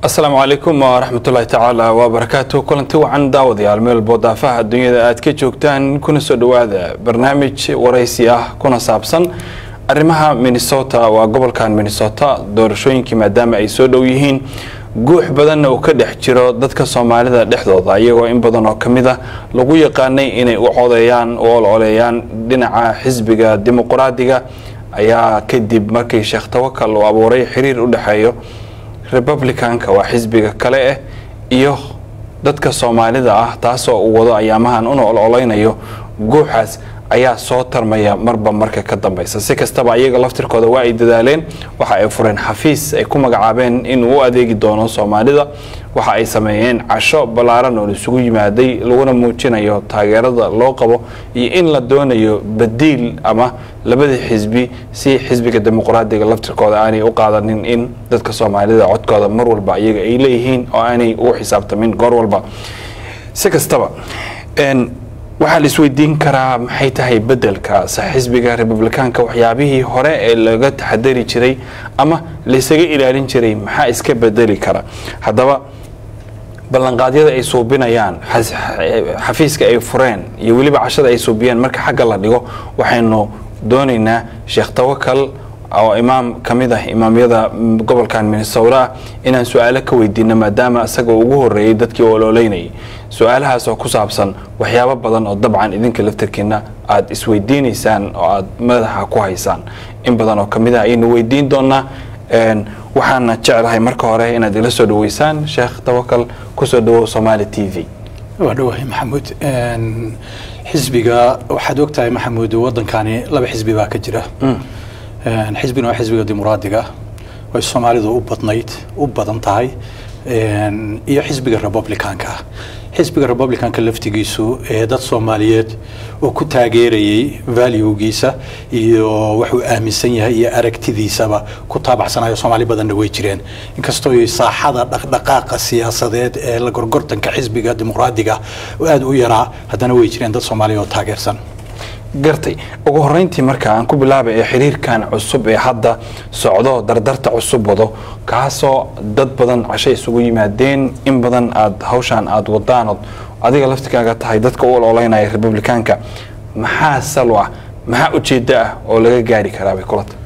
asalaamu calaykum waraxmatullaahi tacaala wabarakaatu kulanti wacan daawadayaal meel boodaafaha adduunyada aad ka joogtaan kuna soo dhowaada barnaamij waraysi ah kuna saabsan arrimaha minnesota waa gobolkan minnesota doorashooyinkii maadaama ay soo dhow yihiin guux badanna uu ka dhex jiro dadka soomaalida dhexdooda iyagoo in badan oo ka mid a lagu yaqaanay inay u codeeyaan u ololeeyaan dhinaca xisbiga dimuqraadiga ayaa kadib markii sheekh tawakal uu abuuray xiriir u dhexeeyo republicanka waa xisbiga kale ah iyo dadka soomaalida ah taasoo uu wado ayaamahan una ololeynayo guuxaas ayaa soo tarmaya marba marka ka dambeysa si kastaba iyaga laftirkooda waa ay dadaaleen waxa ay fureen xafiis ay ku magacaabeen inuu u adeegi doono soomaalida waxa ay sameeyeen casho ballaaran oo isugu yimaaday laguna muujinayo taageerada loo qabo iyo in la doonayo badiil ama labadii xisbi si xisbiga dimuqraadiga laftirkooda aanay u qaadanin in dadka soomaalida codkooda mar walba iyaga ay leeyihiin oo aanay ugu xisaabtamin goor walba si kastaba waxaa la isweydiin karaa maxay tahay bedelka se xisbiga republikaanka waxyaabihii hore ee laga taxadari jiray ama laysaga ilaalin jiray maxaa iska bedeli kara haddaba ballanqaadyada ay suubinayaan xafiiska ay fureen iyo weliba cashada ay suubiyeen marka xagga la dhigo waxaynu doonaynaa sheekh tawakal oo imaam ka mid ah imaamyada gobolkan minnesota ah inaan su-aalo ka weydiino maadaama isaga ugu horeeyey dadkii ololeynayay su-aalahaas oo ku saabsan waxyaabo badan oo dabcan idinka laftarkiina aada isweydiinaysaan oo aada madaxa ku haysaan in badan oo kamid ah ayaynu weydiin doonaa waxaana jeclahay marka hore inaad ila soo dhaweysaan sheekh tawakal kusoo dhawow somaali t v waa dhawahay maxamuud xisbiga waxaad ogtahay maxamuud wadankani laba xisbi baa ka jira xisbina waa xisbiga dimuqraadiga way soomaalidu u badnayd u badan tahay iyo xisbiga republicanka xisbiga republicanka laftigiisu ee dad soomaaliyeed oo ku taageerayay valuegiisa iyo wuxuu aaminsan yahay iyo aragtidiisaba ku taabacsanayo soomaali badanna way jireen inkastoo saaxada dhaqdhaqaaqa siyaasadeed ee la gorgortanka xisbiga dimuqraadiga aada u yaraa haddana way jireen dad soomaaliya oo taageersan gartay ugu horeyntii marka aan ku bilaabay ee xiriirkan cusub ee hadda socdo dardarta cusub wado kaasoo dad badan casho isugu yimaadeen in badan aad hawshaan aada wadaanood adiga laftikaaga tahay dadka u ololeynaya republikaanka maxaa salo ah maxaa ujeeddo ah oo laga gaari karaabay kulata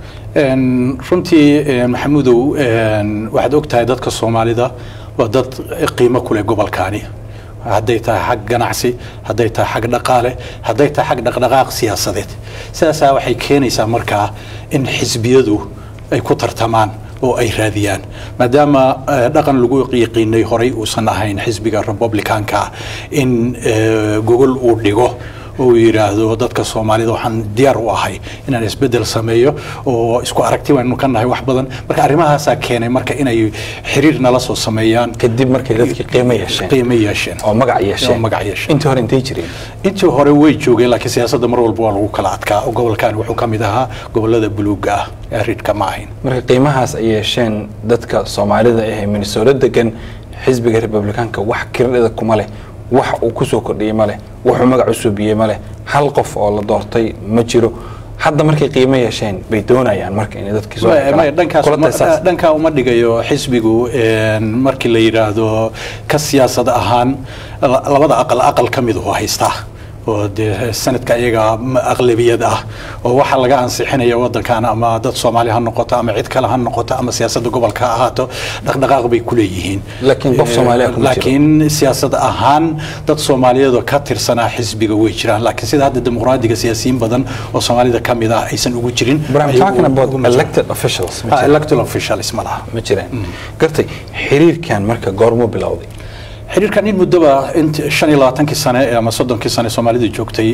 runtii maxamuudow waxaad og tahay dadka soomaalida waa dad qiimo kuleh gobolkaani hadday tahay xag ganacsi hadday tahay xag dhaqaale hadday tahay xag dhaqdhaqaaq siyaasadeed sidaasaa waxay keenaysaa markaa in xisbiyadu ay ku tartamaan oo ay raadiyaan maadaama dhaqan lagu yaqiinay horay uusan ahayn xisbiga republicanka in gogol uu dhigo uu yidhaahdo dadka soomaalida waxaan diyaar u ahay inaan isbedel sameeyo oo isku aragti waynu ka nahay wax badan marka arrimahaasaa keenay marka inay xiriir nala soo sameeyaan kadib markay dadkii qiimo yeesheen qiimo yeesheen oo magac yeesheen oo magac yeesheen intii hore intay jireen intii hore way joogeen laakiin siyaasadda mar walba waa lagu kala adkaa oo gobolkan wuxuu ka mid ahaa gobolada buluuga ah ee ridhka ma ahayn marka qiimahaas ay yeesheen dadka soomaalida ee minnesota degan xisbiga republikaanka wax kiradhida kuma leh wax uu kusoo kordhiyey ma leh wuxuu magac u suubiyey ma leh hal qof oo la doortay ma jiro hadda markay qiimo yeesheen bay doonayaan marka inay dadkii soo dhankaa uma dhigayo xisbigu markii la yidhaahdo ka siyaasad ahaan labada aqal aqal ka mid u haystaa oo dee sanadka iyaga aqlabiyad ah oo waxaa laga ansixinaya wadankan ama dad soomaali ha noqoto ama cid kale ha noqoto ama siyaasadda gobolka ha ahaato dhaqdhaqaaq bay ku leeyihiin laakiin qof soomaaliya kuma jiro laakiin siyaasad ahaan dad soomaaliyeedoo ka tirsanaa xisbiga way jiraan laakiin sida hadda dimuqraadiga siyaasiyiin badan oo soomaalida ka mid ah aysan ugu jirin But I'm talking about elected officials ma jiraan. electoral officials ma laha ma jiraan gartay xiriirkan marka goormuu bilowday xiriirkan in muddoba int shan iyo labaatankii sane ama soddonkii sane soomaalida joogtay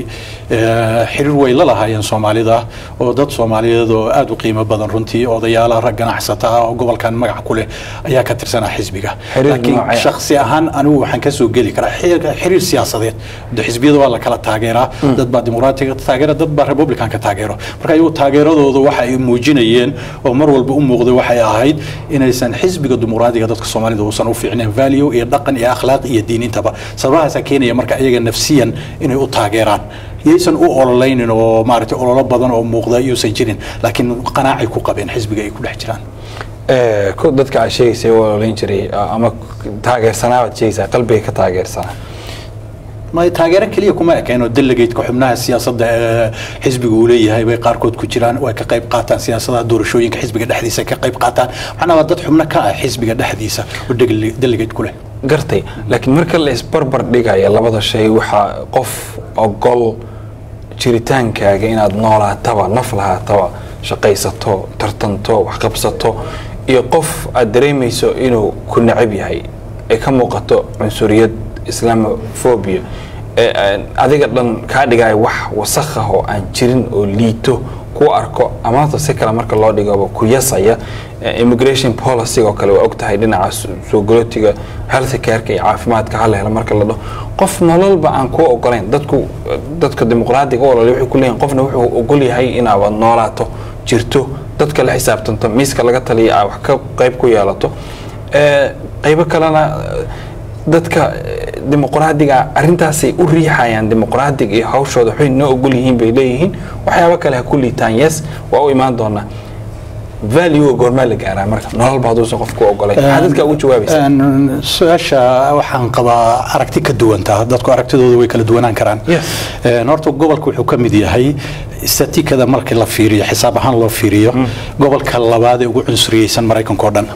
xiriir way la lahaayeen soomaalida oo dad soomaaliyeed oo aada u qiimo badan runtii odayaala rag ganacsata ah oo gobolkan magac ku leh ayaa ka tirsanaa xisbiga Xiriir laakiin noocee ah? shakhsi ahaan anigu waxaan ka soo geli karaa xiriir- xiriir siyaasadeed de xisbiyada waa la kala taageeraa dad baa dimuqraatiga taageera dad baa republicanka taageero marka iyagu taageeradooda waxa ay muujinayeen oo mar walba u muuqday waxay ahayd inaysan xisbiga dimuqraadiga dadka soomaalida uusan u fiicnayn value iyo dhaqan iyo akhlaaq iyo diinintaba sababahaasaa keenaya marka iyaga nafsiyan inay u taageeraan yaysan u ololeynin oo maaragtay ololo badan oo muuqda yuusan jirin laakiin qanaacay ku qabeen xisbiga ay ku dhex jiraan dadka aad sheegaysay oo olayn jiray ama taageersanaa baad sheegaysaa qalbiga ka taageersanaa ma taageero keliya kuma ekeenoo delegateska xubnaha siyaasadda ee xisbiga uu leeyahay bay qaarkood ku jiraan way ka qayb qaataan siyaasadaha doorashooyinka xisbiga dhexdiisa ay ka qayb qaataan macnaha waa dad xubno ka ah xisbiga dhexdiisa oo delegate ku leh gartay laakiin marka la isbarbar dhigaya labada shay waxaa qof ogol jiritaankaaga inaad noolaataba naf lahaataba shaqaysato tartanto waxqabsato iyo qof aad dareemayso inuu ku necab yahay ee ka muuqato cunsuriyad islamophobia ee adiga dhan kaa dhigaya wax wasakh ah oo aan jirin oo liito ku arko amaanta si kale marka loo dhigaba ku yasaya immigration policy oo kale waa og tahay dhinaca soo galootiga health careka iyo caafimaadka hala helo marka la dhaho qof nololba aan kuu ogolayn dadku dadka dimuqraadiga u ololay wuxuu ku leeyahay qofna wuxuu ogol yahay inaaba noolaato jirto dadka la xisaabtanto miiska laga taliya aa wax ka qayb ku yeelato qaybo kalena dadka dimuqraadiga arintaasay u riixayaan dimuqraadiga iyo hawshooda waxay noo ogol yihiin bay leeyihiin waxyaabo kale ha ku liitaan yes waa u imaan doonaa value goormaa la gaaraa marka nololba hadduusan qofku ogolay maxaa dadka ugu jawaabaysa su-aasha waxaan qabaa aragti ka duwantaa dadku aragtidooda way kala duwanaan karaan horta gobolka wuxuu ka mid yahay statikada markii la fiiriyo xisaab ahaan loo fiiriyo gobolka labaad ee ugu cunsuriyeysan maraykanka oo dhan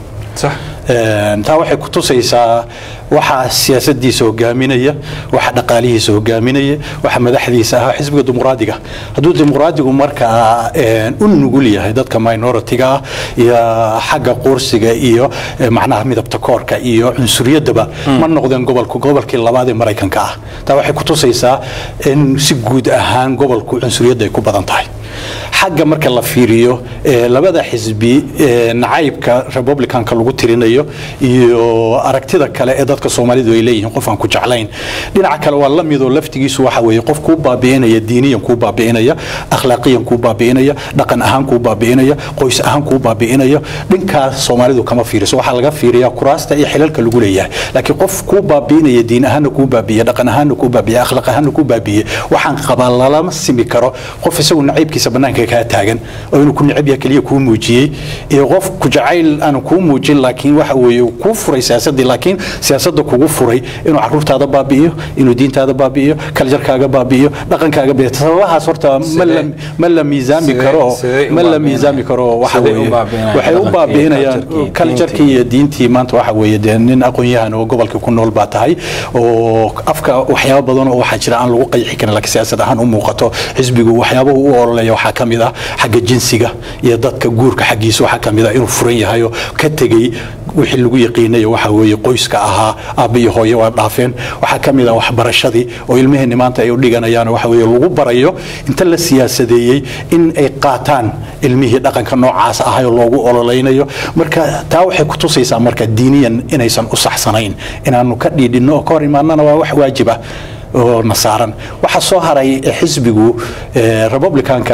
taa waxay ku tusaysaa waxa siyaasadiisa hogaaminaya waxa dhaqaalihiisa hogaaminaya waxa madaxdiisa ahaa xisbiga dimuqraadiga hadduu dimuqraadigu markaa u nugul yahay dadka minoritiga ah iyo xagga quursiga iyo macnaha midabta koorka iyo cunsuriyadaba ma noqdeen gobolku gobolkii labaad ee maraykanka ah taa waxay ku tusaysaa in si guud ahaan gobolku cunsuriyadda ay ku badan tahay xagga marka la fiiriyo labada xisbi nacaybka republicanka lagu tirinayo iyo aragtida kale ee dadka soomaalidu ay leeyihiin qof aan ku jeclayn dhinaca kale waa la midoo laftigiisu waxa weeye qof kuu baabi'inaya diiniyan kuu baabi'inaya akhlaaqiyan kuu baabi'inaya dhaqan ahaan kuu baabi'inaya qoys ahaan kuu baabi'inaya dhinkaas soomaalidu kama fiiriso waxaa laga fiiriyaa kuraasta iyo xilalka lagu leeyahay laakiin qof kuu baabi'inaya diin ahaanna kuu baabi'iye dhaqan ahaanna kuu baabi'iye akhlaaq ahaanna kuu baabi'iye waxaan qabaa lalama simi karo qof isagu nacaybkiisa bannaanka kaa taagan oo inuu ku necab yahay keliya kuu muujiyey iyo qof ku jacayl aan kuu muujin laakiin waxa weeye kuu furay siyaasaddii laakiin siyaasadda kugu furay inuu caruurtaada baabi'iyo inuu diintaada baabi'iyo kaljarkaaga baabi'iyo dhaqankaaga baabi'iyo sababahaas horta ma la ma la miisaami karo ma la miisaami karo waxa weeye waxay u baabi'inayaan kaljarkii iyo diintii maanta waxa weeye dee nin aqoon-yahan oo gobolka ku nool baa tahay oo afka waxyaabo badan oo waxaa jira aan lagu qayxi karin laakiin siyaasad ahaan u muuqato xisbigu waxyaabahu u ololaya waxaa ka mid ah xagga jinsiga iyo dadka guurka xaggiisa waxaa ka mid ah inuu furan yahay oo ka tegey wixii lagu yaqiinayo waxa weeye qoyska ahaa aabba iyo hooye waa dhaafeen waxaa ka mid ah waxbarashadii oo ilmaheenni maanta ay u dhiganayaan waxa weeye lagu barayo inta la siyaasadeeyey in ay qaataan ilmihii dhaqanka noocaas ahay oo loogu ololaynayo marka taa waxay ku tusaysaa marka diiniyan inaysan u saxsanayn inaanu ka dhiidhinno oo ka hor imaanana waa wax waajib ah oo nasaaran waxaa soo haray xisbigu republicanka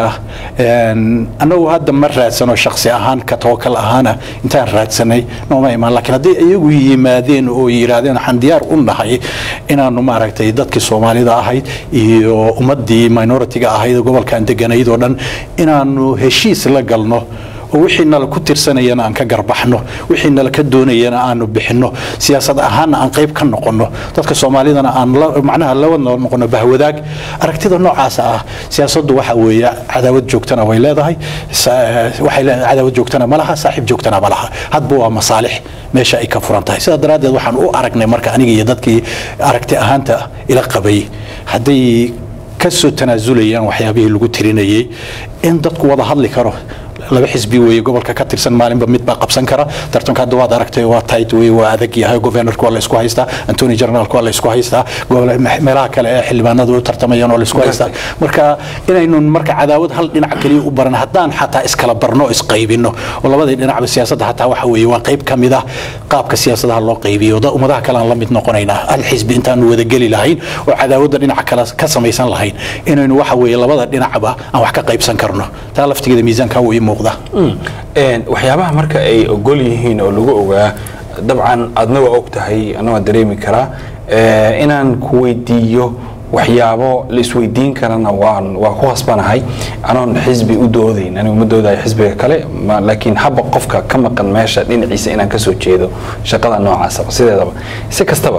annagu hadda ma raadsano shaksi ahaan ka tawakal ahaana intaan raadsanay nooma imaan laakiin hadday iyagu yimaadeen oo yidhaahdeen waxaan diyaar u nahay inaanu maaragtay dadkii soomaalida ahayd iyo ummaddii minoritiga ahayd gobolkan deganayd oo dhan inaanu heshiis la galno oo wixii nala ku tirsanayana aan ka garbaxno wixii nala ka doonayana aanu bixinno siyaasad ahaanna aan qayb ka noqonno dadka soomaalidana aan macnaha la wada noqono bahwadaag aragtida noocaas ah siyaasaddu waxa weeye cadaawad joogtana way leedahay waxay leedahay cadaawad joogtana ma laha saaxiib joogtana ma laha hadba waa masaalix meesha ay ka furan tahay sidaa daraaddeed waxaan u aragnay marka aniga iyo dadkii aragti ahaanta ila qabay hadday ka soo tanaasulayaan waxyaabihii lagu tirinayay in dadku wada hadli karo laba xisbi weeye gobolka ka tirsan maalinba mid baa qabsan kara tartanka hadda waad aragtay waa tight wey waa adag yahay governorka waa la isku haystaa antony generalka waa la isku haystaa meelaha kale ee xildhibaanadu u tartamayaan waa la isku haystaa marka inaynu marka cadaawad hal dhinac kaliya u baran haddaan xataa iskala barno isqaybino oo labadii dhinacba siyaasadda hataa waxa weeye waa qayb ka mid ah qaabka siyaasadaha loo qaybiyo ummadaha kale aan la mid noqonaynaa hal xisbi intaanu wada geli lahayn oo cadaawadda dhinaca kale ka samaysan lahayn inaynu waxa weeye labada dhinacba aan wax ka qaybsan karno taa laftigeeda miisaanka wuu ii muuqda waxyaabaha marka ay ogol yihiin oo lagu ogaa dabcan adna waa og tahay ana waa dareemi karaa inaan ku weydiiyo waxyaabo la isweydiin karana waan waa ku khasbanahay anoon xisbi u doodayn anigu ma doodayo xisbiga kale ma- laakiin haba qofka ka maqan meesha dhinaciisa inaan kasoo jeedo shaqada noocaasaba sideedaba si kastaba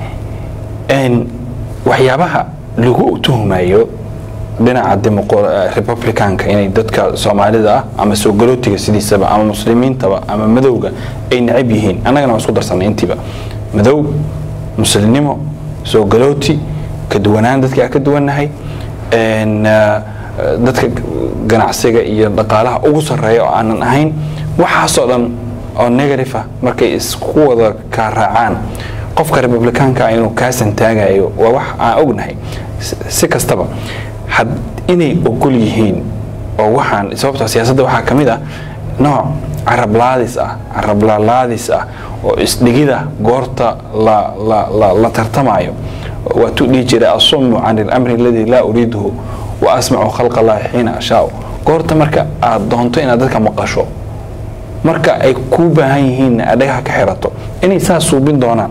een, waxyaabaha lagu tuhumayo dhinaca demoqo- eh, republicanka inay dadka soomaalida ah ama soo galootiga sidiisaba ama muslimiintaba ama madowga ay necab yihiin annagana waan isku darsanay intiiba madow muslimnimo soo galooti ka duwanaan dadka aan ka duwannahay een, eh, dadka ganacsiga iyo dhaqaalaha ugu sarreeya oo aanan ahayn waxaasoo dhan oo negative ah markay isku wada ka raacaan qofka republikaanka ah inuu kaasan taagayo waa wax aan ognahay Si- si kastaba had inay ogol yihiin oo waxaan sababtoo siyaasadda waxaa ka mid ah nooc carablaadis ah carablalaadis ah oo isdhigida goorta la, la, la, la tartamayo waatuu dhihi jiray asumu can ilamri aladii laa uriiduhu wa asmacu khalqa allahi xiina ashaau goorta marka aad doonto inaad dadka maqasho marka ay kuu baahan yihiin aad dhagaha ka xirato inay saas suubin doonaan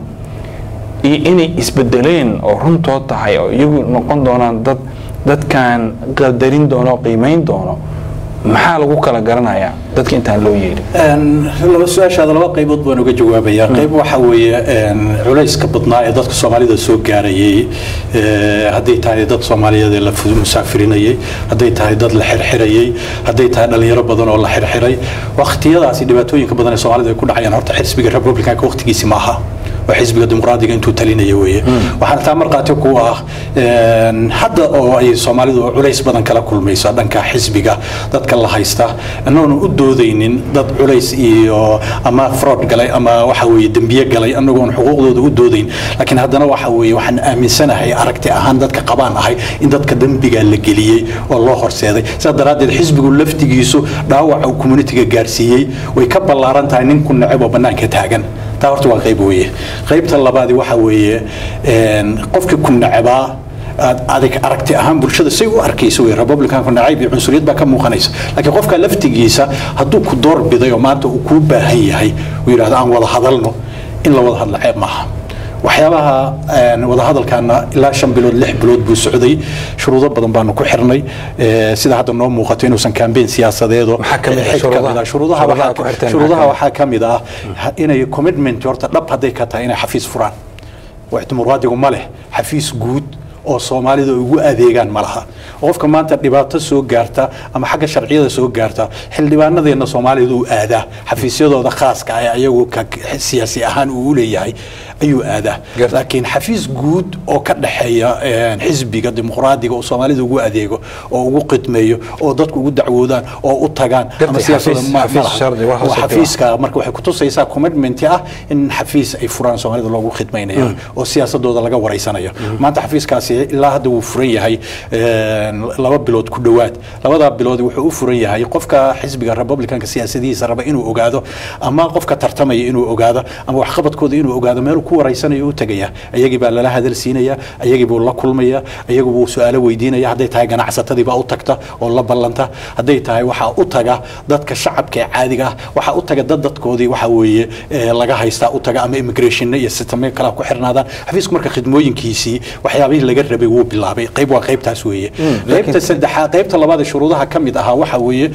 iyo inay isbedeleen oo runtood tahay oo iyagu noqon doonaan dad dadkan qadarin doono oo qiimayn doono maxaa lagu kala garanayaa dadka intaan loo yeedhin Een, laba su-aashaada laba qaybood baan uga jawaabayaa qayb waxa weeye een, culayska badnaa ee dadka soomaalida soo gaarayay ee, hadday tahay dad soomaaliyeed ee la fu- musaafirinayay hadday tahay dad la xirxirayay hadday tahay dhalinyaro badan oo la xirxiray waqtiyadaasi dhibaatooyinka badan ee soomaalida ay ku dhacayaan horta xisbiga republicanka waqtigiisi maaha waa xisbiga dimuqraadiga intuu talinaya weeye waxaana taa markhaati ku ah een, hadda oo ay soomaalidu culays badan kala kulmayso dhanka xisbiga dadka la haysta anoona u doodaynin dad culays iyo ama fraud galay ama waxa weeye dembiye galay anagoon xuquuqdooda u doodayn laakiin haddana waxa weeye waxaan aaminsanahay aragti ahaan dadka qabaan ahay in dadka dembiga la geliyey oo loo horseeday sidaa daraaddeed xisbigu laftigiisu dhaawaca uu communitiga gaarsiiyey way ka ballaaran tahay nin ku neceb oo bannaanka taagan taa horta waa qayb weeye qaybta labaadi waxa weeye een, qofkii ku necebaa aad adig aragti ahaan bulshada say u arkaysa wey republicanku nacayb iyo cunsuriyad baa ka muuqanaysa laakiin qofka laftigiisa hadduu ku door biday oo maanta uu kuu baahan yahay uu yidhahdo aan wada hadalno in la wada hadla ceeb maaha waxyaabaha een, wadahadalkaana ilaa shan bilood lix bilood buu socday shuruudo badan baanu ku xirnay ee, sida hadda noo muuqato inuusan kambeyn siyaasadeedo Maxaa ka mid ah xig ka mid ah. shuruudaha? shuruudaha Shuruudaha ku waxaa- xirteen maxaa shuruudaha ka mid ah? waxaa ka mid ah ha- inay commitment horta dhab hadday ka tahay inay xafiis furaan wax dimuqraadigu ma leh xafiis guud oo soomaalida ugu adeegaan ma laha qofka maanta dhibaato soo gaarta ama xagga sharciyada soo gaarta xildhibaanadeena soomaalida uu aadaa xafiisyadooda khaaska ah ee ayagu ka siyaasi ahaan uu u leeyahay ayuu aadaa Garta. laakiin xafiis guud oo ka dhexeeya een, xisbiga dimuqraadiga oo soomaalida ugu adeego oo ugu qidmeeyo oo dadku ugu dacwoodaan oo u tagaan Gartay, ama siyaasadda xafiis- ma- ma xafiis laha. sharci, wax Waa hoose ka xafiiska marka waxay kutusaysaa commitment ah in xafiis ay furaan soomaalida loogu khidmaynayo oo siyaasadooda laga wareysanayo maanta xafiiskaasi ilaa hadda wuu furan yahay een, laba bilood ku dhowaad labadaa bilood wuxuu u furan yahay qofka xisbiga republicanka siyaasadihiisa raba inuu ogaado ama qofka tartamaya inuu ogaado ama waxqabadkooda inuu ogaado meel ku wareysanayo u tegaya ayagii baa lala hadal siinaya ayagii buu la kulmaya ayagu buu su-aalo weydiinaya hadday tahay ganacsatadii baa u tagta oo la ballanta hadday tahay waxaa u taga dadka shacabka ee caadiga ah waxaa u taga dad dadkoodii waxa weeye ee, laga haystaa u taga ama immigration iyo sistamyo kale ku xirnaadaan xafiisku marka khidmooyinkiisii waxyaabihii laga rabay wuu bilaabay qayb waa qaybtaas weeye qaybta saddexaad qaybta labaad ee shuruudaha ka mid ahaa waxa weeye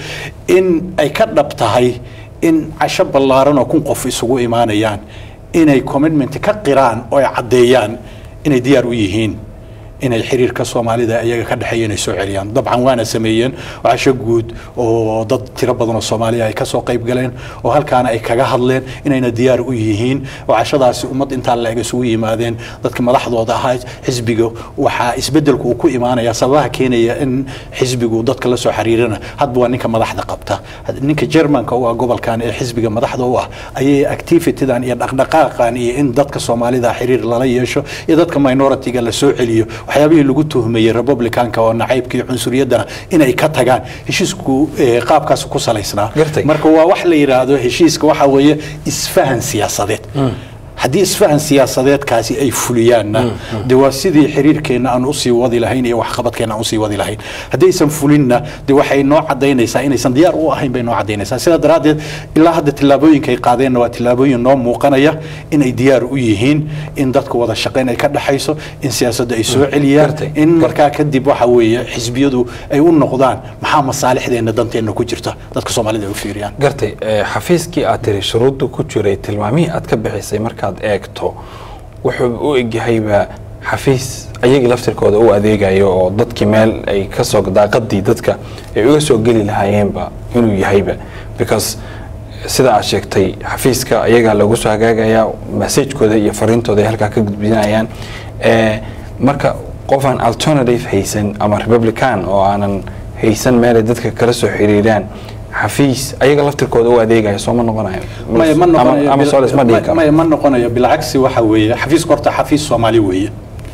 in ay ka dhab tahay in casho ballaaran oo kun qof isugu imaanayaan inay commitment ka qiraan oo ay caddeeyaan inay diyaar u yihiin inay xiriirka soomaalida iyaga ka dhexeeya inay soo celiyaan dabcan waana sameeyeen casho guud oo dad tiro badan oo soomaaliya ay kasoo qayb galeen oo halkaana ay kaga hadleen inayna diyaar u yihiin oo cashadaasi ummad intaa la-eg isugu yimaadeen dadka madaxdooda ahaa xisbiga waxaa isbedelku uu ku imaanaya sababaha keenaya in xisbigu dadka la soo xiriirana hadba waa ninka madaxda qabta ninka germanka u ah gobolkan ee xisbiga madaxda u ah ayay activitydan iyo dhaqdhaqaaqan iyo in dadka soomaalida xiriir lala yeesho iyo dadka minority-ga la soo celiyo waxyaabihii lagu tuhmayey republicanka oo nacaybka iyo cunsuriyadana inay ka tagaan heshiisku eh, qaabkaas ku salaysnaa Gartay. marka waa wax la yidhaahdo heshiiska waxa weeye isfahan siyaasadeed haddii isfahan siyaasadeedkaasi ay fuliyaanna de waa sidii xiriirkeenna aan usii wadi lahayn iyo waxqabadkeenna aan usii wadi lahayn haddaysan fulinna de waxay noo cadaynaysaa inaysan diyaar u ahayn bay noo cadaynaysaa sidaa daraaddeed ilaa hadda tillaabooyinka ay qaadeenna waa tillaabooyin noo muuqanaya inay diyaar u yihiin in dadka wada shaqayn ay ka dhexayso in siyaasadda ay soo celiyaan Gartay. in markaa kadib waxa weeye xisbiyadu ay u noqdaan maxaa masaalixdeenna danteenna ku jirta dadka soomaalida ay u fiiriyaan gartay eh, xafiiskii aad tiri shuruudda ku jiray tilmaamihii aad ka bixisay markaad eegto wuxuu u egyahayba xafiis ayagii laftirkooda u adeegayo oo dadkii meel ay kasoo daaqadii dadka ay uga soo geli lahaayeenba inuu yahayba because sida aad sheegtay xafiiska ayagaa lagu soo hagaagayaa masajkooda iyo fariintooda ay halkaa ka gudbinayaan Eh, marka qofaan alternative haysan ama republican oo aanan haysan meelay dadka kala soo xiriiraan xafiis ayaga laftirkooda u adeegaya soo ma noqonayo maya ma Ama- noqonayo ama bil- soo lisma dhihi karo maya ma noqonayo bilcagsi waxa weeye xafiisku horta xafiis soomaali weeye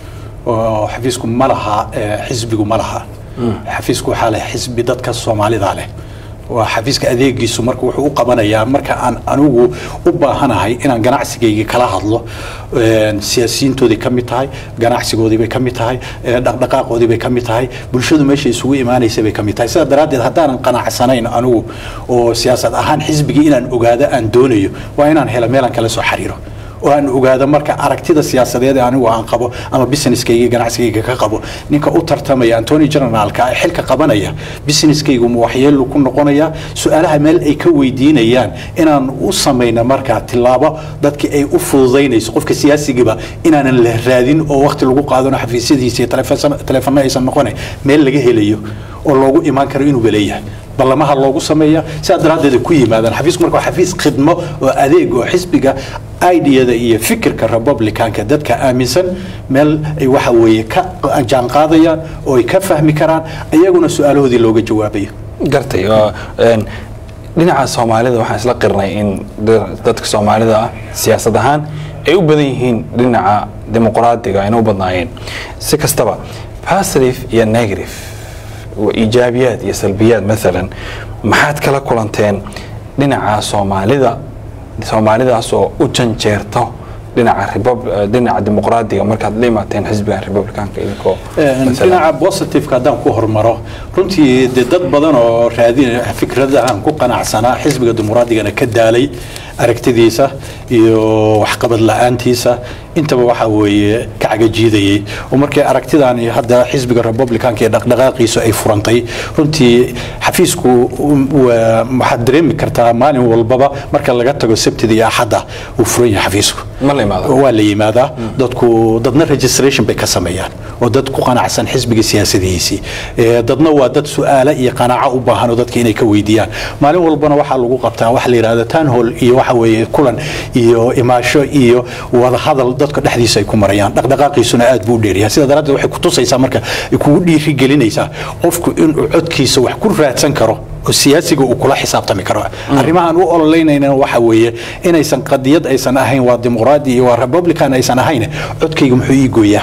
oo xafiisku ma laha eh, xisbigu ma laha xafiisku waxaa leh xisbi dadka soomaalida leh waa xafiiska adeegiisu marka wuxuu u qabanayaa marka aan anigu u baahanahay inaan ganacsigayga kala hadlo een, siyaasiyiintoodii ka mid tahay ganacsigoodii bay ka mid tahay ee, dhaqdhaqaaqoodii bay ka mid tahay bulshadu meesha isugu imaanaysa bay ka mid tahay sidaa daraaddeed haddaanan qanacsanayn anigu oo siyaasad ahaan xisbigii inaan ogaado aan doonayo waa inaan helo meelaan kala soo xiriiro oo aan ogaado marka aragtida siyaasadeed ee anigu aan qabo ama businesskayga iyo ganacsigayga ka qabo ninka u tartamaya antony generalka ee xilka qabanaya businesskaygu ma waxyeelu ku noqonaya su-aalaha meel ay ka weydiinayaan inaan u samayno marka tilaabo dadkii ay u fududaynayso qofka siyaasigiiba inaanan la raadin oo waqti lagu qaadano xafiisyadiisa iyo taleefan- taleefano aysan noqonayn meel laga helayo oo loogu imaan karo inuu baleeyahay ballamaha loogu sameeya sidaa daraaddeed ay ku yimaadaan xafiisku marka waa xafiis khidmo oo adeeg oo xisbiga ideyada iyo fikirka republicanka dadka aaminsan meel ay waxa weeye ka jaanqaadayaan oo ay ka fahmi karaan iyaguna su-aalahoodii looga jawaabayo gartay oo, een, dhinaca soomaalida waxaan isla qirnay in da- dadka soomaalida ah siyaasad ahaan ay u badan yihiin dhinaca dimuqraadiga ayna u badnaayeen si kastaba positive iyo negative wa iijaabiyaad iyo salbiyaad maalan maxaad kala kulanteen dhinaca soomaalida soomaalidaas oo u janjeerto dhinaca repub- eh, dhinaca dimuqraadiga markaad la imaateen xisbigan republicanka idinkoo maalan- dhinaca positiveka haddaan ku hormaro runtii de dad badan oo raadin fikradahan ku qanacsanaa xisbiga dimuqraadigana ka daalay aragtidiisa iyo waxqabad la-aantiisa intaba waxa weeye ka cagajiidayay oo markay aragtidan iyo hadda xisbiga republicanka iyo dhaqdhaqaaqiisu ay furantay runtii xafiisku um, waa- waxaad dareemi kartaa maalin walbaba marka laga tago sabtida iyo axadda uu furan yahay xafiisku ma la imaado waa la yimaadaa dadku dadna registration bay ka sameeyaan oo dad ku qanacsan xisbiga siyaasadihiisii Ee, dadna waa dad su-aalo iyo qanaaco u baahan oo dadka inay ka weydiiyaan maalin walbana waxaa lagu qabtaa waxa la yidhahda town hall iyo waxa weeye kulan iyo imaasho iyo wadahadal dadka dhexdiisa ay ku marayaan dhaqdhaqaaqiisuna aad buu u dheeryahay sida daraaddeed waxay ku tusaysaa marka ay kugu dhiirigelinaysaa qofku inuu codkiisa wax ku raadsan karo oo siyaasiga uu kula xisaabtami karo arrimahan u ololeynayna waxa weeye inaysan qadiyad aysan ahayn waa dimuqraadi iyo waa republican aysan ahayn codkayga muxuu ii gooyaa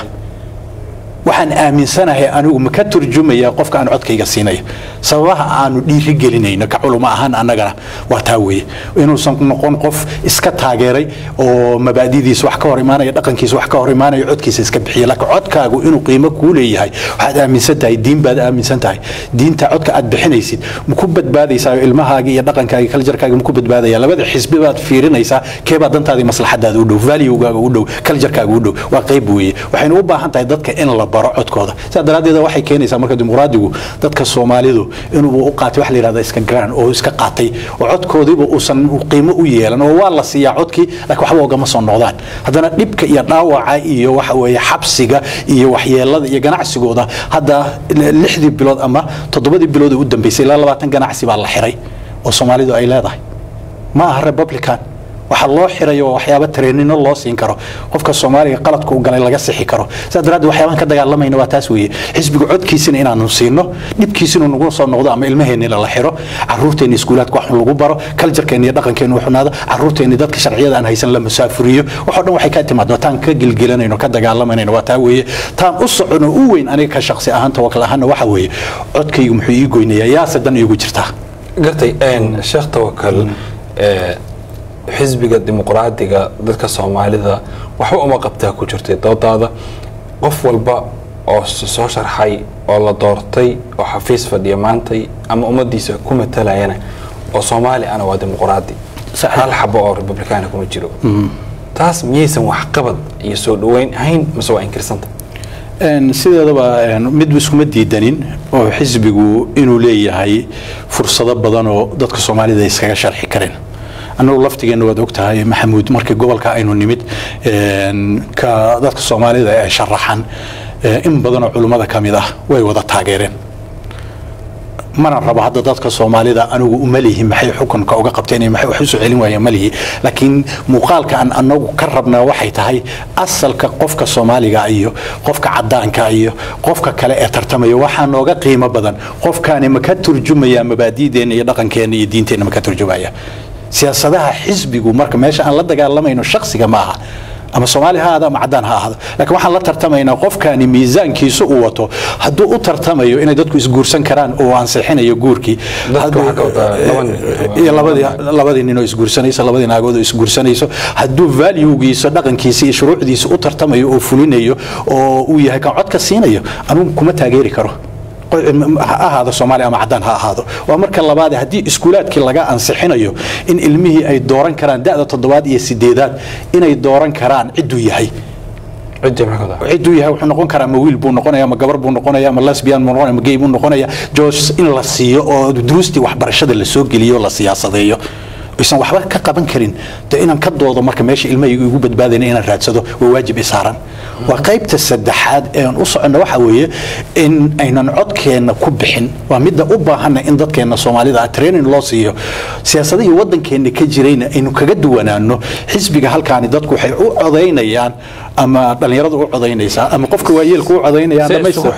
waxaan aaminsanahay anigu ma ka turjumaya qofka aan codkayga siinaya sababaha aanu dhiiri gelinayno ka culuma ahaan annagana waa taa weeye inuusan noqon qof iska taageeray oo mabaadidiisa wax ka hor imaanaya dhaqankiisa wax ka hor imaanaya codkiisa iska bixiya laakiin codkaagu inuu qiimo kuu leeyahay waxaad aaminsan tahay diin baad aaminsan tahay diinta codka aad bixinaysid ma ku badbaadaysaa ilmahaaga iyo dhaqankaaga kaljarkaaga ma ku badbaadaya labada xisbi baad fiirinaysaa keebaa dantaadii maslaxadaada u dhow valuegaaga u dhow kaljarkaaga u dhow waa qayb weeye waxaynu u baahan tahay dadka in la baro codkooda sidaa daraaddeed waxay keenaysaa marka dimuqraadigu dadka soomaalidu inuu u qaatay waxa la yidhahda iska garan oo iska qaatay oo codkoodiiba uusan qiimo u yeelan oo waa la siiyaa codkii laakiin waxba ogama soo noqdaan haddana dhibka iyo dhaawaca iyo waxa weeye xabsiga iyo waxyeelada iyo ganacsigooda hadda lixdii bilood ama toddobadii bilood ee u dambeysay ilaa labaatan ganacsi baa la xiray oo soomaalidu ay leedahay ma aha republican waxaa loo xirayo waa waxyaaba tareenino loo siin karo qofka soomaaliga qaladka u galay laga sixi karo sidaa daraaddeed waxyaabaan ka dagaalamayna waa taas weeye xisbiga codkiisina inaanu siino dhibkiisina nagu soo noqdo ama ilmaheennina la xiro caruurteenni iskuulaadka wax lagu baro kaljarkeenni iyo dhaqankeenni xunaado caruurteenni dadka sharciyada aan haysan la masaafuriyo waxoo dhan waxay ka timaado taan ka gilgilanayno ka dagaalamanayno waa taa weeye taan u socono u weyn aniga ka shaqsi ahaan tawakal ahaanna waxa weeye codkaygu muxuu ii goynayaa yaase dan iigu jirtaa gartay sheekh tawakal xisbiga dimuqraadiga dadka soomaalida waxba uma qabtaa ku jirtay doodaada qof walba oo soo sharxay oo la doortay oo xafiis fadhiya maantay ama ummadiisa ku matalayana oo soomaali ana waa dimuqraadi hal xabo oo republikaana kuma jiro taas miyaysan waxqabad iyo soo dhaweyn ahayn mase waa inkirsanta sideedaba mid iskuma diidanin oo xisbigu inuu leeyahay fursado badan oo dadka soomaalida iskaga sharxi kareen annagu laftigeenna waad ogtahay maxamuud markii gobolka aynu nimid ka dadka soomaalida ee sharaxan in badanoo culummada ka mid ah way wada taageereen mana rabo hadda dadka soomaalida anigu uma lihi maxay xukunka uga qabteen maxay wax usoo celin waayeen ma lihi laakiin muuqaalka aan anagu ka rabnaa waxay tahay asalka qofka soomaaliga iyo qofka cadaanka iyo qofka kale ee tartamaya waxaa nooga qiimo badan qofkaani ma ka turjumaya mabaadi'deenna iyo dhaqankeenna iyo diinteenna ma ka turjumaya siyaasadaha xisbigu marka meesha aan la dagaalamayno shaksiga ma aha ama soomaali ha ahaado ama cadaan ha ahaado laakiin waxaan la tartamaynaa qofkani miisaankiisa uu wato hadduu u tartamayo inay dadku isguursan karaan oo ansixinayo guurkii labadii ninoo isguursanayso labadii naagood oo isguursanayso hadduu valuegiisa dhaqankiisa iyo shuruucdiisa u tartamayo oo fulinayo oo uu yahay kan codka siinayo anugu kuma taageeri karo ha ahaado soomaaliya ama cadaan ha ahaado waa marka labaad haddii iskuulaadkii laga ansixinayo in ilmihii ay dooran karaan da'da toddobaad iyo sideedaad inay dooran karaan cidduu yahay cidduu yahay wuxuu noqon karaa ma wiil buu noqonaya ma gabar buu noqonaya ma lesbian buu noqonaya ma gay buu noqonaya jos in la siiyo oo duruustii waxbarashada la soo geliyo la siyaasadeeyo aysan waxba ka qaban karin de inaan ka doodo marka meesha ilmahayga igu badbaadayna inaan raadsado waa waajib isaaran waa qaybta saddexaad ee aan u soconno waxa weeye in aynan codkeenna ku bixin waa midda u baahanna in dadkeenna soomaalida training loo siiyo siyaasadihii waddankeenna ka jirayna aynu kaga duwanaano xisbiga halkaani dadku waxay u codaynayaan ama dhallinyaradu u codaynaysaa ama qofka waayeelku u codaynayaan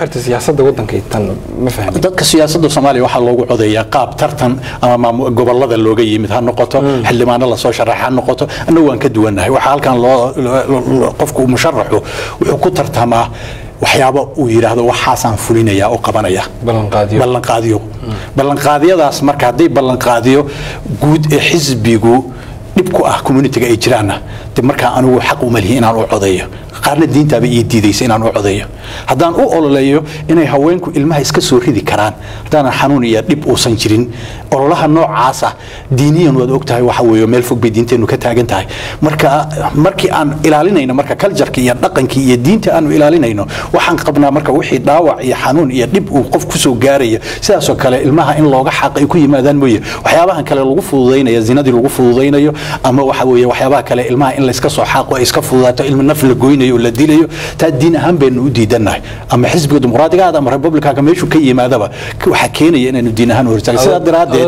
dadka siyaasadda soomaaliya waxaa loogu codeeyaa qaab tartan ama gobolada looga yimid ha noqoto xildhibaano lasoo sharaxa ha noqoto annagu waan ka duwannahay waxaa halkan loo qofku musharaxu wuxuu ku tartamaa waxyaaba uu yidhaahdo waxaasaan fulinaya oo qabanaya ballanqaadiyo ballanqaadiyadaas marka hadday ballanqaadiyo guud ee xisbigu dhib ku ah communitiga ay jiraanna de markaa anigu xaq uma lihi inaan u codeeyo qaarna diintaaba ii diidaysa inaan u codeeyo haddaan u ololeeyo inay haweenku ilmaha iska soo ridi karaan haddaanan xanuun iyo dhib uusan jirin ololaha noocaasa diiniyan waad ogtahay waxa weeye meel fog bay diinteennu ka taagan tahay marka markii aan ilaalinayno marka kaljarka iyo dhaqankii iyo diinta aanu ilaalinayno waxaan qabnaa marka wixii dhaawac iyo xanuun iyo dhib uu qof kusoo gaaraya sidaasoo kale ilmaha in looga xaq ay ku yimaadaan mooye waxyaabahan kale lagu fududaynayo zinadii lagu fududaynayo ama waxa weeye waxyaabaha kale ilmaha in layska soo xaaqo ay iska fududaato ilmi naf la goynayo oo la dilayo taa diin ahaan baynu u diidannahay ama xisbiga dimuqraadiga aad ama republicanka meeshuu ka yimaadaba waxaa keenaya inaynu diin ahaan hortaagin sidaa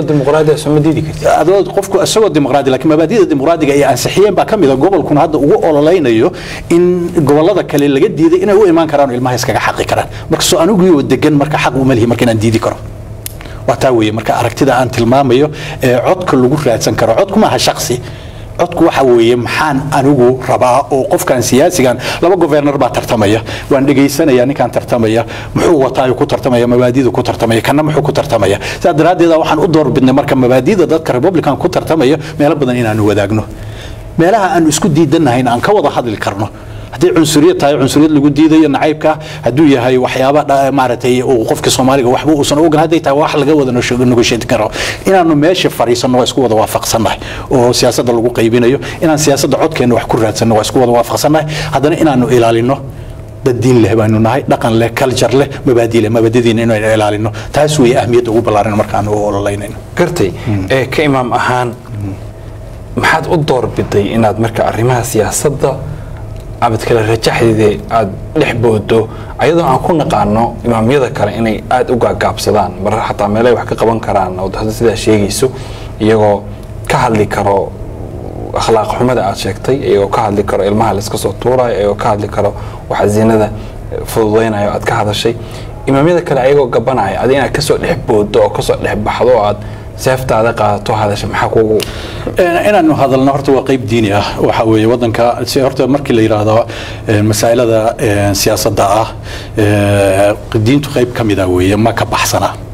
daraadeed qofku isagoo dimuqraadi laakiin mabaadida dimuqraadiga ay ansixiyeen baa ka mid a gobolkuna hadda ugu ololaynayo in gobolada kale laga diiday inay u imaan karaan oo ilmaha iskaga xaqi karaan marka soo anigii oo degan marka xaq uma lihi marka inaan diidi karo waa taa weeye marka aragtida aan tilmaamayo ee codka lagu raadsan karo codku maaha shaksi codku waxa weeye maxaan anigu rabaa oo qofkan siyaasigan laba governar baa tartamaya waan dhegaysanaya ninkaan tartamaya muxuu wataa ku tartamaya mabaadida ku tartamaya kana muxuu ku tartamaya sidaa daraaddeed waxaan u doorbidnay marka mabaadida dadka republican ku tartamaya meelo badan inaanu wadaagno meelaha aanu isku diidannahayn aan ka wada hadli karno haddii cunsuriyad tahay cunsuriyad lagu diidayo nacaybka hadduu yahay waxyaaba maaragtay uu qofka soomaaliga waxba uusan ogan hadday tahay wax laga wada negotiate karo inaanu meesha fariisanno waa isku wada waafaqsannahay oo siyaasadda lagu qaybinayo inaan siyaasadda codkeenna wax ku raadsanno waa isku wada waafaqsannahay haddana inaanu ilaalino dad diin leh baanu nahay dhaqan leh culture leh mabaadi leh mabaadidiina inaynu ilaalino taas weeye ahmiyadda ugu ballaaran markaanu u ololeynayno gartay ee ka imaam ahaan maxaad u doorbiday inaad marka arrimaha siyaasadda abad kale rajaxdeeda aada dhex boodo ayadoo aan ku naqaano imaamyada kale inay aada u gaagaabsadaan mar xataa meelay wax ka qaban karaan oo hadda sidaa sheegayso iyagoo ka hadli karo akhlaaq xumada aad sheegtay iyagoo ka hadli karo ilmaha layska soo tuurayo iyagoo ka hadli karo waxa zinada fududaynayo aad ka hadashay imaamyada kale ayagoo gabanaya adi inaad kasoo dhex boodo oo kasoo dhex baxdo oo aad seeftaada qaadato hadasha maxaa kugu inaanu hadalno horta waa qayb diini ah waxa weeye wadanka si horta markii la yidhaahdo masaa'ilada siyaasadda ah diintu qayb ka mida weeye ma ka baxsana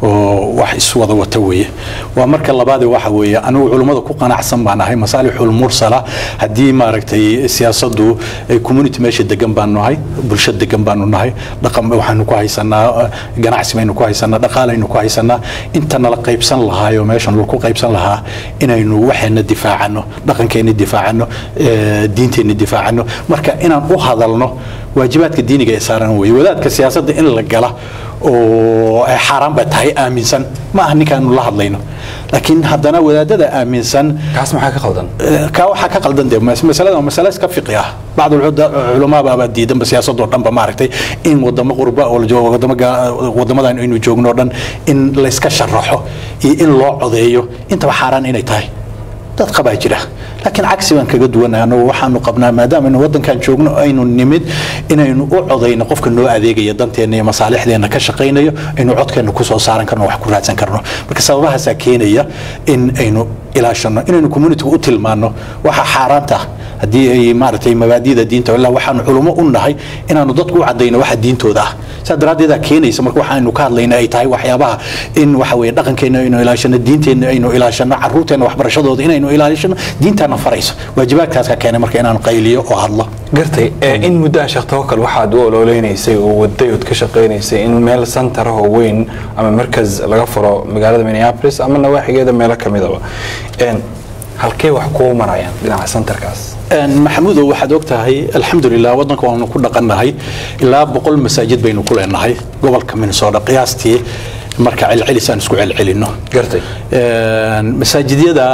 oo wax iswada wata weeye waa marka labaade waxa weeye anigu culummada ku qanacsan baan ahay masaalixul mursala haddii maaragtay siyaasaddu ay community meesha degan baanu nahay bulsho degan baanu nahay dhaqan waxaanu ku haysanaa ganacsi baynu ku haysanaa dhaqaalaynu ku haysanaa inta nala qaybsan lahaayo meeshan laku qaybsan lahaa inaynu waxeena difaacano dhaqankeenna difaacano diinteenna difaacano marka inaan u hadalno waajibaadka diiniga ee saaran weye wadaadka siyaasadda in la gala oo ay xaaraan ba tahay aaminsan ma aha ninkaanu la hadlayno laakiin haddana wadaadada aaminsan kaas maxaa ka qaldan kaa waxaa ka qaldan de masalada waa masale iska fiqi ah bacd culamaa baabaa diidanba siyaasadoo dhanba maaragtay in wadamo qurba oo la joogo wadamo wadamadan aynu joogno o dhan in layska sharaxo iyo in loo codeeyo intaba xaaraan inay tahay dad qabaa jira laakiin cagsi baan kaga duwanahay annagu waxaanu qabnaa maadaama aynu waddankan joogno aynu nimid inaynu u codayno qofka noo adeegaya danteenna iyo masaalixdeenna ka shaqaynayo aynu codkeenna kusoo saaran karno wax ku raadsan karno marka sababahaasaa keenaya in aynu ilaashano inaynu communitiga u tilmaano waxa xaaraanta haddii ay maaragtay mabaadida diinta ilaa waxaanu culummo u nahay inaanu dadku u cadayno waxa diintooda ah saa daraaddeedaa keenaysa marka waxaanu ka hadlayna ay tahay waxyaabaha in waxa weye dhaqankeenna aynu ilaashano diinteenna aynu ilaashano caruurteenna waxbarashadooda inaynu ilaashano diintaana farayso waajibaadkaaska keenay marka inaan qayliyo oo hadlo gartay in muddaa sheekh tawakal waxaad u ololeynaysay oo waday ood ka shaqaynaysay in meel santar ah oo weyn ama markas laga furo magaalada minneapolis ama nawaaxigeeda meelo ka midaba halkee wax kuu marayaan dhinaca santarkaas maxamuudow waxaad og tahay alxamdulilah waddanka waanu ku dhaqannahay ilaa boqol masaajid baynu ku leenahay gobolka minnesota qiyaastii marka celcelis aan isku celcelinno gartay masaajidyada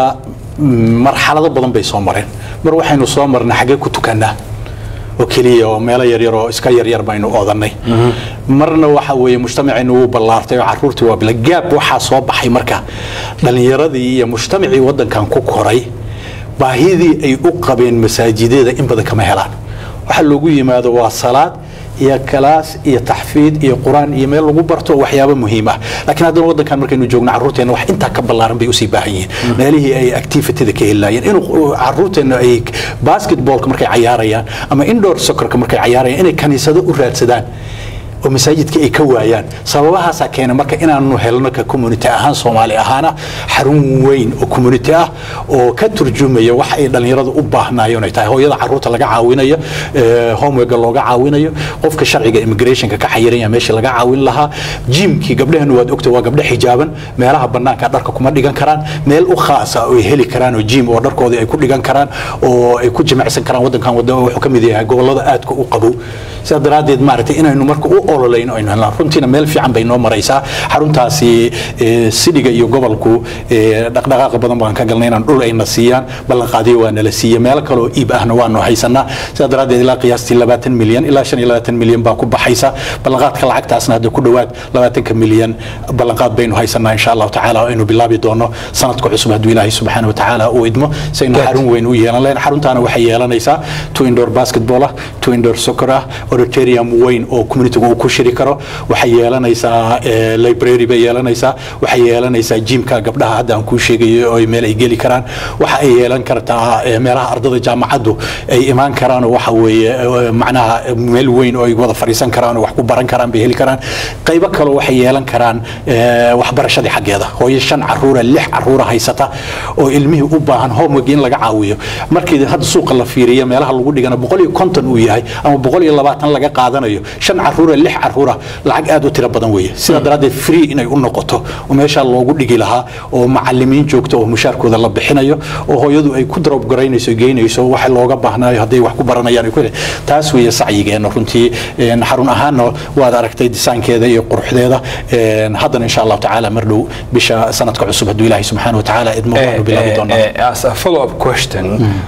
marxalado badan bay soo mareen mar waxaynu soo marnay xaggee ku tukannaa oo keliya oo meelo yaryar oo iska yaryar baynu odanay marna waxa weeye mujtamacaynu wuu ballaartay oo caruurtii waa bila gaab waxaa soo baxay marka dhallinyaradii iyo mujtamacii waddankan ku koray baahidii ay u qabeen masaajidyada in badan kama helaan waxaa loogu yimaado waa salaad iyo kalaas iyo taxfiid iyo qur-aan iyo meel lagu barto waxyaabo muhiim ah laakiin haddana waddankan markaynu joogno carruurteenna wax intaa ka ballaaran bay usii baahan yihiin meelihii ay activityda ka helaayeen inuu carruurteenna ay basketballka markay cayaarayaan ama indoor soccerka markay cayaarayaan inay kaniisado u raadsadaan oo masaajidka ay ka waayaan sababahaasaa keena marka inaanu helno ka community ahaan soomaali ahaana xarun weyn oo community ah oo ka turjumaya wax ay dhallinyaradu u baahnaayeen ay tahay hooyada caruurta laga caawinayo homeworka looga caawinayo qofka sharciga immigrationka ka xayiranya meeshii laga caawin lahaa jimkii gabdhahanu waad ogta waa gabdho xijaaban meelaha bannaanka dharka kuma dhigan karaan meel u khaasa oo ay heli karaan oo jim oo dharkoodii ay ku dhigan karaan oo ay ku jimicsan karaan waddankan wuxuu ka mid yahay gobollada aadka u qabow sidaa daraaddeed maaragtay inaynu marka u ololayno aynu helnaa runtiina meel fiican bay noo maraysaa xaruntaasi sidhiga iyo gobolku dhaqdhaqaaqa badan baan ka galnay inaan dhul ayna siiyaan ballanqaadiyo waa nala siiye meelo kale oo iib ahna waanu haysanaa sidaa daraaddeed ilaa qiyaastii labaatan milyan ilaa shan iyo labaatan milyan baa ku baxaysa ballanqaadka lacagtaasna hadda ku dhowaad labaatanka milyan ballanqaad baynu haysanaa insha allahu tacaala aynu bilaabi doono sanadka cusub hadduu ilaahay subxaana wa tacaala uu idmo si aynu xarun weyn u yeelan lahayn xaruntaana waxay yeelanaysaa two indoor basketball ah two indoor soccer ah auditorium weyn oo communitiga uu ku shiri karo waxay yeelanaysaa library bay yeelanaysaa waxay yeelanaysaa jimka gabdhaha hadda aan kuu sheegayo oo meel ay geli karaan waxa ay yeelan kartaa meelaha ardada jaamacaddu ay imaan karaan oo waxa weeye macnaha meel weyn oo ay wada fadhiisan karaan oo wax ku baran karaan bay heli karaan qaybo kaloo waxay yeelan karaan waxbarashadii xaggeeda hooyo shan caruura lix caruura haysata oo ilmihii u baahan homework in laga caawiyo markii hadda suuqa la fiiriyo meelaha lagu dhigana boqol iyo konton uu yahay ama boqol iyo labaatan laga qaadanayo shan caruura lix caruura lacag aad u tiro badan weeye sidaa daraaddeed free inay u noqoto oo meeshaa loogu dhigi lahaa oo macalimiin joogto oo mushaarkooda la bixinayo oo hooyadu ay ku drop garaynayso geynayso waxa looga baahnaayo hadday wax ku baranayaan ay ku taas weeye sacyigeena runtii xarun ahaanna waad aragtay disaankeeda iyo quruxdeeda haddana insha allahu tacaala mar dhow bisha sanadka cusub hadduu ilaahay subxaana wa tacaala idmo waanu bilaabi doonaa as a follow up question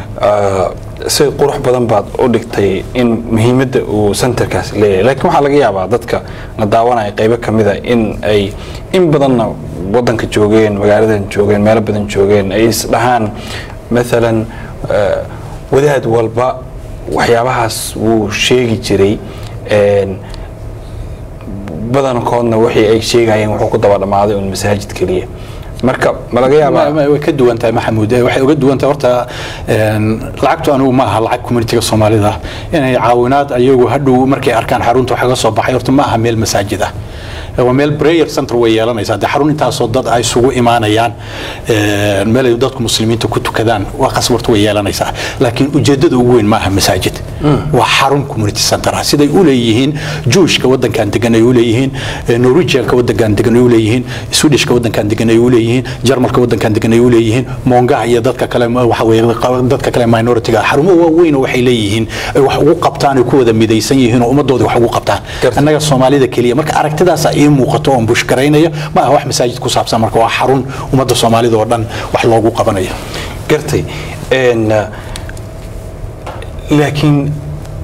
si qurux badan baad u dhigtay in muhiimadda uu centerkaas leeyahay laakiin waxaa laga yaabaa dadka la daawanaya qaybo ka mida in ay in badanna waddanka joogeen magaaladan joogeen meelo badan joogeen ay isdhahaan maalan wadaad walba waxyaabahaas wuu sheegi jiray badankoodna wixii ay sheegayeen wuxuu ku daba dhammaaday un masaajid keliya marka ma laga yaabaa way ka duwan tahay maxamuud waxay uga duwan tahay horta lacagtu anigu ma aha lacag communitiga soomaalida inay caawinaad ayagu hadhow markay arkaan xarunta wax kaga soo baxay horta ma aha meel masaajid ah waa meel prayer center way yeelanaysaa dee xarun intaasoo dad ay isugu imaanayaan meel ay dadku muslimiinta ku tukadaan waa qasbarta way yeelanaysaa laakiin ujeedada ugu weyn maaha masaajid waa xarun community center ah siday u leeyihiin juushka wadankan degan ay u leeyihiin norwegianka wadankan degan ay u leeyihiin swedishka wadankan degan ay u leeyihiin jarmalka wadankan degan ay u leeyihiin mongaha iyo dadka kale waxa weeye dadka kale minority-ga xarumo waaweyn waxay leeyihiin ay wax ugu qabtaan ay ku wada midaysan yihiin oo ummadooda wax ugu qabtaan annaga soomaalida keliya marka aragtidaas ii muuqato oon bushgaraynaya ma aha wax masaajid ku saabsan marka waa xarun ummadda soomaalida oo dhan wax loogu qabanayo gartay laakiin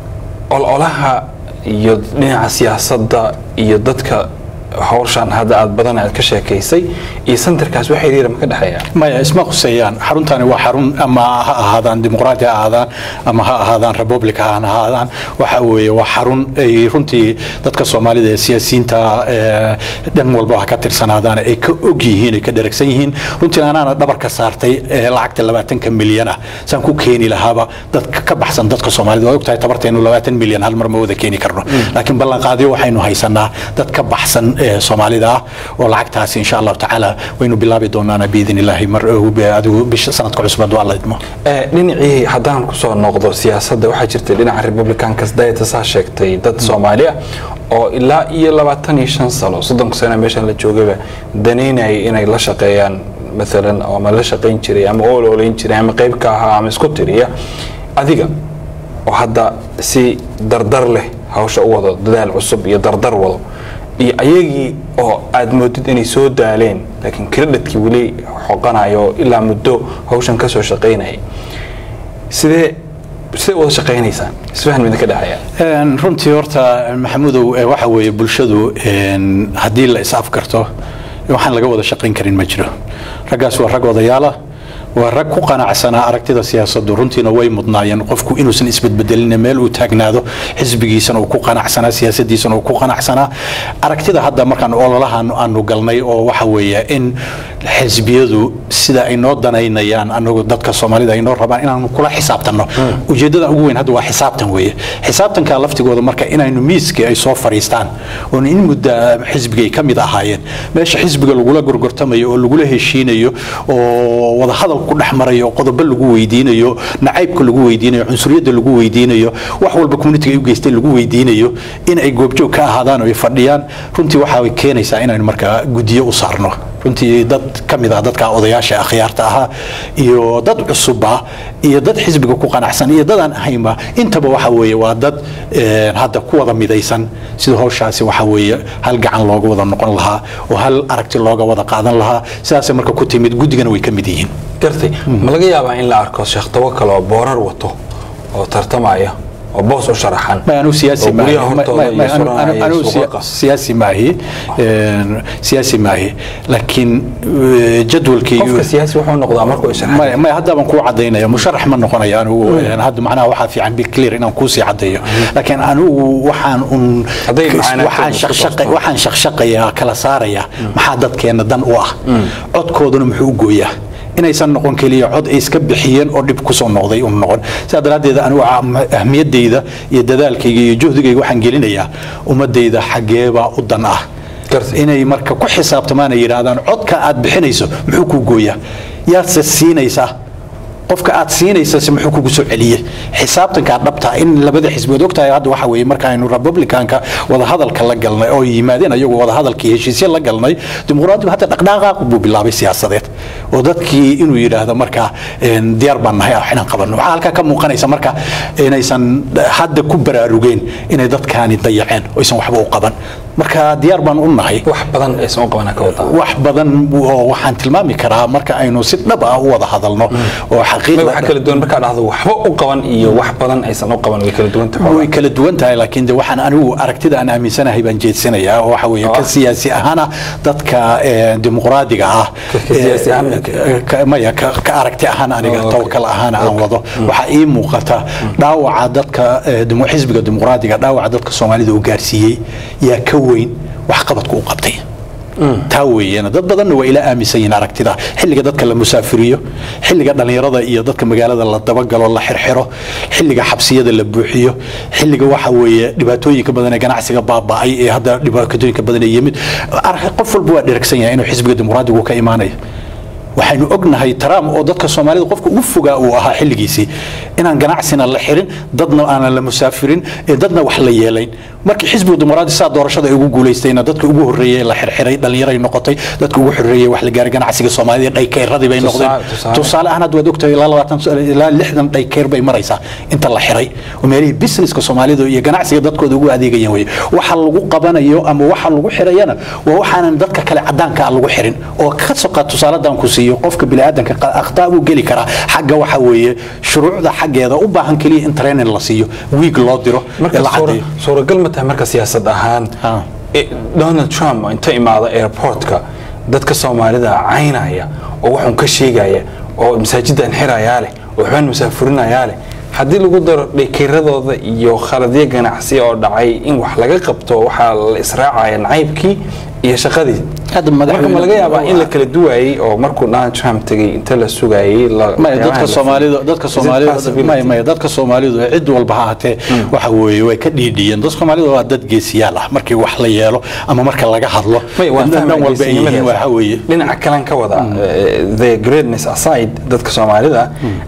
ololaha iyo dhinaca siyaasadda iyo dadka hawshan hadda aad badan aad ka sheekaysay iyo santarkaas wax xiriira ma ka dhexeeya maya isma khuseeyaan xaruntani waa xarun ama ha ahaadaan dimuqraati ha ahaadaan ama ha ahaadaan republic ha ahaadaan waxa weeye waa xarun ay runtii dadka soomaalida ee siyaasiyiinta dhan walba ha ka tirsanaadaan ay ka og yihiin ay ka dheragsan yihiin runtii anaana dhabarka saartay lacagta labaatanka milyan ah saan ku keeni lahaaba dadka ka baxsan dadka soomaalida waa ogtahay tabarteenu labaatan milyan hal mar ma wada keeni karno laakiin ballanqaadyo waxaynu haysanaa dad ka baxsan soomaalida ah oo lacagtaasi insha allahu tacaala waynu bilaabi doonaana biidn illaahi mar adigu bisha sanadka cusbad waa la idmo dhinacii haddaan kusoo noqdo siyaasadda waxaa jirtay dhinaca republicankas dayata saa sheegtay dad soomaali ah oo ilaa iyo labaatan iyo shan sano soddonka sano meeshan la joogaba danaynayay inay la shaqeeyaan maalan ama la shaqayn jiray ama ooloolayn jiray ama qayb ka ahaa ama isku tiriya adiga oo hadda si dardar leh hawsha u wado dadaal cusub iyo dardar wado iyo ayagii oo aad moodid inay soo daaleen laakiin kredhitkii weli xoqanayo ilaa muddo hawshan kasoo shaqaynayay sidee sidee wada shaqaynaysaan isfahan midin ka dhexeeya runtii horta maxamudow waxa weeye bulshadu haddii la is afgarto waxaan laga wada shaqayn karin ma jiro raggaas waa rag odayaala waa rag ku qanacsanaa aragtida siyaasaddu runtiina way mudnaayeen qofku inuusan isbedbedelin meel uu taagnaado xisbigiisana uu ku qanacsanaa siyaasadiisana uu ku qanacsanaa aragtida hadda markaan ololahan aanu galnay oo waxa weeye in xisbiyadu sida ay noo danaynayaan anagu dadka soomaalida ay noo rabaan inaanu kula xisaabtanno ujeeddada ugu weyn hadda waa xisaabtan weeye xisaabtanka laftigooda marka inaynu miiskii ay soo fadhiistaan oon in mudda xisbigay ka mid ahaayeen meesha xisbiga lagula gorgortamayo oo lagula heshiinayo oo wadahadal ku dhex marayo qodobo lagu weydiinayo nacaybka lagu weydiinayo cunsuriyadda lagu weydiinayo wax walba communitiga ay u geysteen lagu weydiinayo in ay goobjoog ka ahaadaan oo ay fadhiyaan runtii waxaa keenaysaa inaynu markaa guddiyo u saarno runtii dad ka mid ah dadka odayaasha akhyaarta ahaa iyo dad cusubba iyo dad xisbiga ku qanacsan iyo dadaan ahaynba intaba waxa weeye waa dad hadda ku wada midaysan sida howshaasi waxa weeye hal gacan looga wada noqon lahaa oo hal aragti looga wada qaadan lahaa sidaasay marka ku timid guddigana way ka mid yihiin gartay ma laga yaabaa in la arko sheekh tawakal oo boorar wato oo tartamaya oo boos u sharaxan anu siyaasi siyaasi maahi siyaasi maahi laakiin jadwalkii qofka siyaasi wuxuu noqdaa markuu sharaxay may hadda baan kuu cadaynaya musharax ma noqonayo anigu hadda macnaha waxaa fiican be clear inaan kuusii caddeeyo laakiin anigu waxaan un waxaan shaqshaqayaa kala saaraya maxaa dadkeena dan u ah codkooduna muxuu u gooyaa inaysan noqon keliya cod ay iska bixiyeen oo dhib kusoo noqday un noqon sidaa daraaddeed anigu ahmiyadayda iyo dadaalkayga iyo juhdigayga waxaan gelinayaa ummadayda xaggeebaa u dan ah inay marka ku xisaabtamaan ay yidhaahdaan codka aad bixinayso muxuu kuu gooyaa yaadse siinaysaa qofka aad siinaysa muxuu kugu soo celiyey xisaabtankaa dhabta in labada xisbood ogtahay hadda waxa weeye marka aynu republicanka wadahadalka la galnay oo yimaadeen ayagu wadahadalkii heshiisyo la galnay dimuqraadigu hadda dhaqdhaqaaq buu bilaabay siyaasadeed oo dadkii inuu yidhaahdo marka diyaar baan nahay inaan qabanno waxaa halkaa ka muuqanaysa marka inaysan hadda ku baraarugeen inay dadkaani dayaceen oo aysan waxba u qaban marka diyaar baan u nahay wax badan aysan u qabana ka wadaa wax badan oo waxaan tilmaami karaa marka aynu si dhab ah u wada hadalno oo waxa kala duwan markaa dhahdo waxba u qaban iyo wax badan aysan u qaban way kala duwan tahay way kala duwan tahay laakiin de waxaan anigu aragtida aan aaminsanahay baan jeedsanayaa oo waxa weeye ka siyaasi ahaana dadka dimuqraadiga ah maya ka aragti ahaan aniga tawakal ahaana aan wado waxaa ii muuqata dhaawaca dadka xisbiga dimuqraadiga dhaawaca dadka soomaalida uu gaarsiiyey yaa ka weyn wax qabadku u qabtay taa weeyaan dad badanna waa ila aaminsan yihiin aragtida xilliga dadka la musaafiriyo xilliga dhallinyarada iyo dadka magaalada la dabagalo la xirxiro xilliga xabsiyada la buuxiyo xilliga waxa weeye dhibaatooyinka badan ee ganacsiga baaba'ay ee hadda dhibaatooyinka badan ee yimid Ar- qof walba waa dheragsan yahay inuu xisbiga dimuqraadigu ka imaanayo waxaynu ognahay trump oo dadka soomaalida qofka ugu fogaa uu ahaa xilligiisii inaan ganacsina la xirin dadna aanan la musaafirin ee dadna wax la yeelayn markii xisbiga dimuqraadi saa doorashada ay ugu guulaystayna dadka ugu horreeyey la xirxiray dhallinyaray noqotay dadka ugu horreeyey wax la gaaray ganacsiga soomaalida dhaykeyradii bay noqdeen Tusaale- tusaale. tusaale ahaan hadda waad ogtahay ilaa labaatan ilaa lixdan dhaykeer bay maraysaa inta la xiray oo meelihii businesska soomaalida iyo ganacsiga dadkooda ugu adeegayeen weye waxa lagu qabanayo ama waxa lagu xirayana waa waxaanan dadka kale cadaanka ah lagu xirin oo ka soqa tusaaladan ku siiyo qofka biniaadanka qa- akhtaa buu geli karaa xagga waxa weeye shuruucda xaggeeda u baahan keliya in training la siiyo wiig loo diro ee marka la suura- cadeeyo suuragal ma tahay marka siyaasad ahaan Ah. eh, donald trump oo inta imaada airportka dadka soomaalida caynaya oo waxun ka sheegaya oo masaajidan xirayaa leh oo waxbaan musaafurinayaa leh haddii lagu daro dhekeradooda iyo khaladyo ganacsi oo dhacay in wax laga qabto waxaa la israacaya nacaybkii iyo shaqadii Hadda marka ma madaxweyne- laga yaabaa in la kala duwaayey oo markuu donald trump tegay inta la sugayey la- maya waxyaabaha dadka la- soomaalidu dadka Is it soomaalidu possibility? maya maya dadka soomaalidu ee cid walba ha ahatee waxa weeye way ka dhiidhiyeen dadka soomaalidu waa dad geesiyaal ah markii wax la yeelo ama marka laga hadlo May, waan dhan fahmay walba ay yihiin geesinimadaas. waxa weeye dhinaca kalen ka wada eh, the greatness aside dadka soomaalida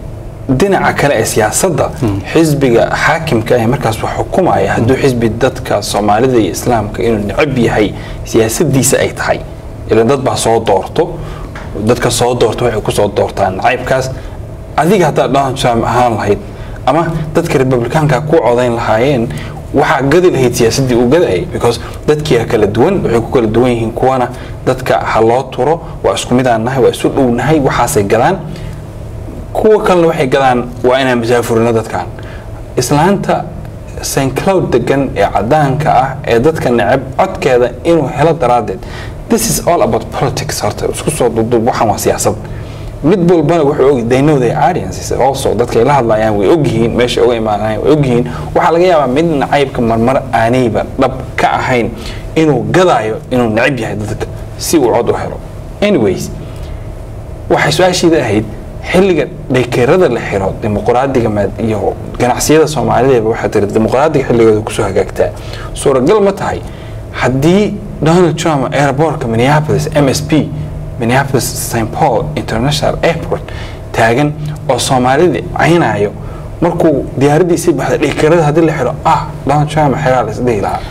dhinaca kale ee siyaasadda xisbiga xaakimka ee markaas wax xukumaya hadduu xisbi dadka soomaalida iyo islaamka inuu necab yahay siyaasadiisa ay tahay ilan dad baa soo doorto dadka soo doorto waxay kusoo doortaan nacaybkaas adiga haddaa donald trump ahaan lahayd ama dadka republikaanka ku codayn lahaayeen waxaa gadi lahayd siyaasadii uu gadayay because dadkiia kala duwan waxay ku kala duwan yihiin kuwana dadka ha loo turo waa isku midaan nahay waa isu dhownahay waxaasay gadaan kuwa kalena waxay gadaan waa inaan masaafurino dadkan islaanta st cloud degan ee cadaanka ah ee dadka necab codkeeda inuu helo daraaddeed this is all about politics horta isku soo duuduub waxaan waa siyaasad mid walbana wuxuu og they know their audiences also dadka ay la hadlayaan way ogyihiin meesha uga imaanayaan way ogyihiin waxaa laga yaabaa mid nacaybka marmar aanayba dhab ka ahayn inuu gadaayo inuu necab yahay dadka si uu cod u helo anyways waxay su-aashiida ahayd xilliga dhekeerada la xiro dimuqraadiga maad- iyo ganacsiyada soomaalideeba waxaa tiri dimuqraadiga xilligooda kusoo hagaagtaa suuragal ma tahay haddii donald trump airportka minneapolis m s p minneapolis st paul international airport taagan oo soomaalidii caynayo markuu diyaaradiisii baxda dhekeerada haddii la xiro ah donald trump xeraa la isdhihi lahaa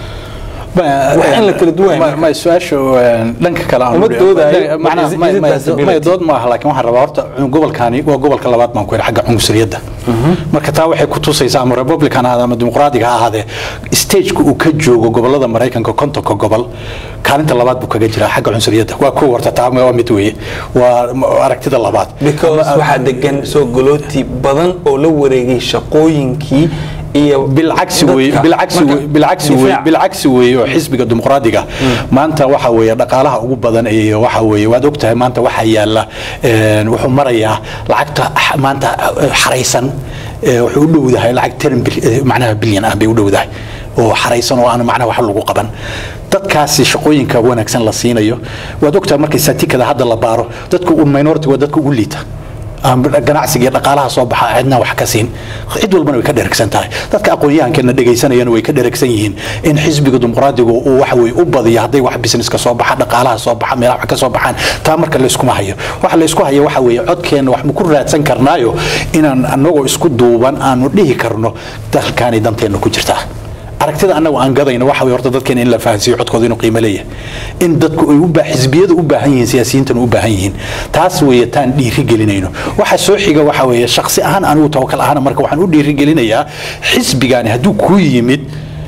Wax in la kala duwayo marka. ma su-aasha een, dhanka kale aan Uma u dhihi- doodayo, macnaha, but is it- ma- is it ma- possibility? ma- dood maaha laakiin waxaan rabaa horta gobolkani waa gobolka labaad baan ku yidhi xagga cunsuriyadda marka taa waxay ku tusaysaa ama republican ha ahaade ama dimuqraadiga ha ahaadee stageka uu ka joogo gobolada maraykanka kontonka gobol kaalinta labaad buu kaga jiraa xagga cunsuriyadda waa kow horta taa waa mid weeye waa m- aragtida labaad because waxaa degan soo galooti badan oo la wareegay shaqooyinkii iyo bilcagsi wey dadka. bilcagsi Marka, wey bilcagsi wey difaac. bilcagsi wey oo xisbiga dimuqraadiga maanta waxa weeye dhaqaalaha ugu badan ee waxa weeye waad ogtahay maanta waxa yaala een, wuxuu marayaa lacagta x- maanta eh, xaraysan eh, wuxuu u dhowdahay lacag 10 bil- eh, macnaha bilyan ah bay u dhowdahay oo xaraysan oo aan macnaha wax lagu qaban dadkaasi shaqooyinka wanaagsan la siinayo waad ogtahay markay satikada hadda la baaro dadka u minority waa dadka ugu liita aan ganacsiga iyo dhaqaalaha soo baxa cidna wax ka siin cid walbana way ka dheragsan tahay dadka aqoon-yahankeena dhegaysanayana way ka dheragsan yihiin in xisbiga dimuqraadigu uu waxa weye u badiyo hadday wax businesska soo baxa dhaqaalaha soo baxa meelaha wax ka soo baxaan taa marka layskuma hayo waxa laysku hayo waxa weeye codkeenna wax ma ku raadsan karnaayo inaan anagoo isku duuban aanu dhihi karno dalkaanay danteenna ku jirtaa aragtida annagu aan gadayno waxa way horta dadkeena in la fahansiiyo codkooda inuu qiimo leeyahay in dadku ay u baa xisbiyada u baahan yihiin siyaasiyiintana u baahan yihiin taas weeye taan dhiiri gelinayno waxa soo xiga waxa weeye shakhsi ahaan anigu tawakal ahaan marka waxaan u dhiiri gelinayaa xisbigaani hadduu ku yimid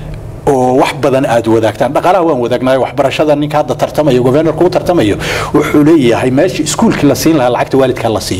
oo wax badan aad wadaagtaan dhaqaalaha waan wadaagnayo waxbarashada ninka hadda tartamayo governorka u tartamayo wuxuu leeyahay meesha iskuulkii la siin lahaa lacagta waalidka la siiyo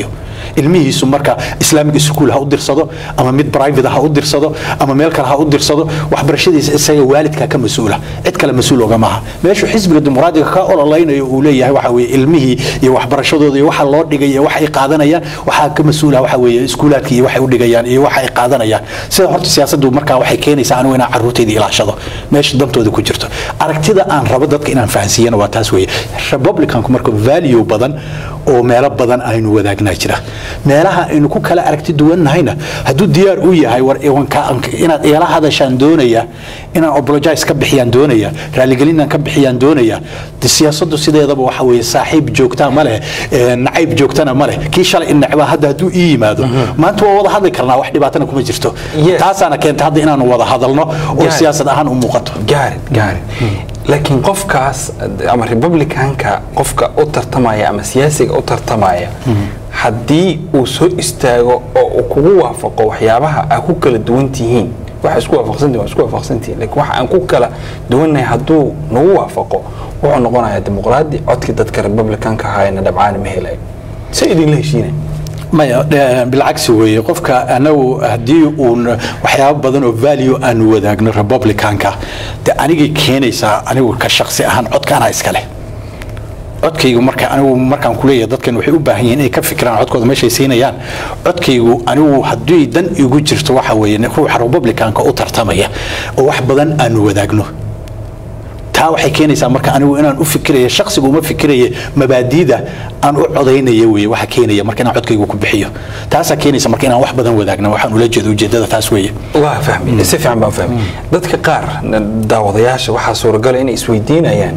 ilmihiisu marka islamic school ha u dirsado ama mid private ha u dirsado ama meel kale ha u dirsado waxbarashadiisa isaga waalidka ka mas-uula cid kale mas-uul oga maaha meeshu xisbiga dimuqraadiga ka ololaynayo uu leeyahay waxa weeye ilmihii iyo waxbarashadooda iyo waxa loo dhigay iyo waxa ay qaadanayaan waxaa ka mas-uula waxa weeye iskuulaadka iyo waxay u dhigayaan iyo waxa ay qaadanayaan sida horta siyaasaddu markaa waxay keenaysaa anigu inaan carruurtayda ilaashado meesha dantooda ku jirto aragtida aan rabo dadka inaan fahansiiyana waa taas weeye republicanku marka value badan oo meelo badan aynu wadaagnaa jira meelaha aynu ku kala aragti duwannahayna hadduu diyaar u yahay war inaad eela hadashaan doonaya inaan apologize ka bixiyaan doonaya raaligelinaan ka bixiyaan doonaya de siyaasaddu sideedaba waxa weeye saaxiib joogtaa ma leh nacayb joogtana ma leh kii shalay in necbaa hadda hadduu ii yimaado maanta waa wada hadli karnaa wax dhibaatana kuma jirto taasaana keenta hadda inaanu wada hadalno oo siyaasad ahaan u muuqato gaarid gaarid laakiin qofkaas ama republicanka qofka u tartamaya ama siyaasiga u tartamaya haddii uu soo istaago oo uu kugu waafaqo waxyaabaha aa ku kala duwan tihiin waxa isku waafaqsantihin waa isku waafaqsantihin laakiin waxa aan ku kala duwannahay hadduu nagu waafaqo wuxuu noqonayaa dimuqraadi codkii dadka republicanka ahaayna dhabcaani ma helayo se idinla heshiinay maya bilcagsi weeye qofka anagu haddii uun waxyaabo badan oo value aanu wadaagno republicanka de anigay keenaysaa anigu ka shaksi ahaan codka anaa iska leh codkaygu marka anigu markaan kuleeyahay dadkan waxay u baahan yihiin inay ka fikiraan codkooda meeshay siinayaan codkaygu anigu haddii dan igu jirto waxa weeye ruuxa republicanka u tartamaya oo wax badan aanu wadaagno taa waxay keenaysaa marka anigu inaan u fikiraya shaksigu uma fikiraya mabaadiida aan u codaynaya weye waxa keenaya marka inaan codkaygu ku bixiyo taasaa keenaysa marka inaan wax badan wadaagna waxaan ula jeeda ujeedada taas weeye waa fahmi si fiican baan fahmi dadka qaar daawadayaasha waxaa suuragala inay isweydiinayaan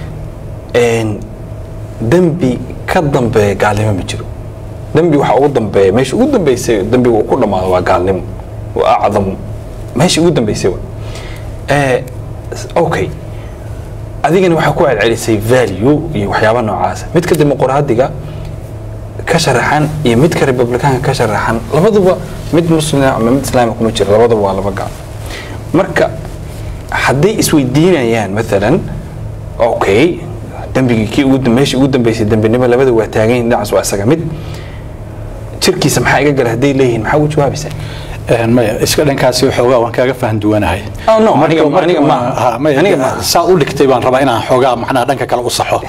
dembi ka dambeeya gaalnimo ma jiro dembi waxa ugu dambeeya meesha ugu dambeysay dembiga uu ku dhammaado waa gaalnimo waa acdamu meesha ugu dambeysay okay adigana waxaa ku celcelisay value iyo waxyaaba noocaasa midka dimuqraadiga ka sharaxan iyo midka republicaanka ka sharaxan labaduba mid muslima ama mid islaama kuma jiro labaduba waa laba gaal marka hadday isweydiinayaan maalan okay dembigii kii ugu meeshii ugu dambeysay dembinimo labada waa taagan yihin dhinacaas waa isaga mid jirkiisa maxaa iga gala hadday leeyihiin maxaa ugu jawaabaysaa maya iska dhankaasi xoogaa waan kaaga fahan duwanahay saa u dhigtay baan rabaa inaan xoogaa macnaha dhanka kale u saxo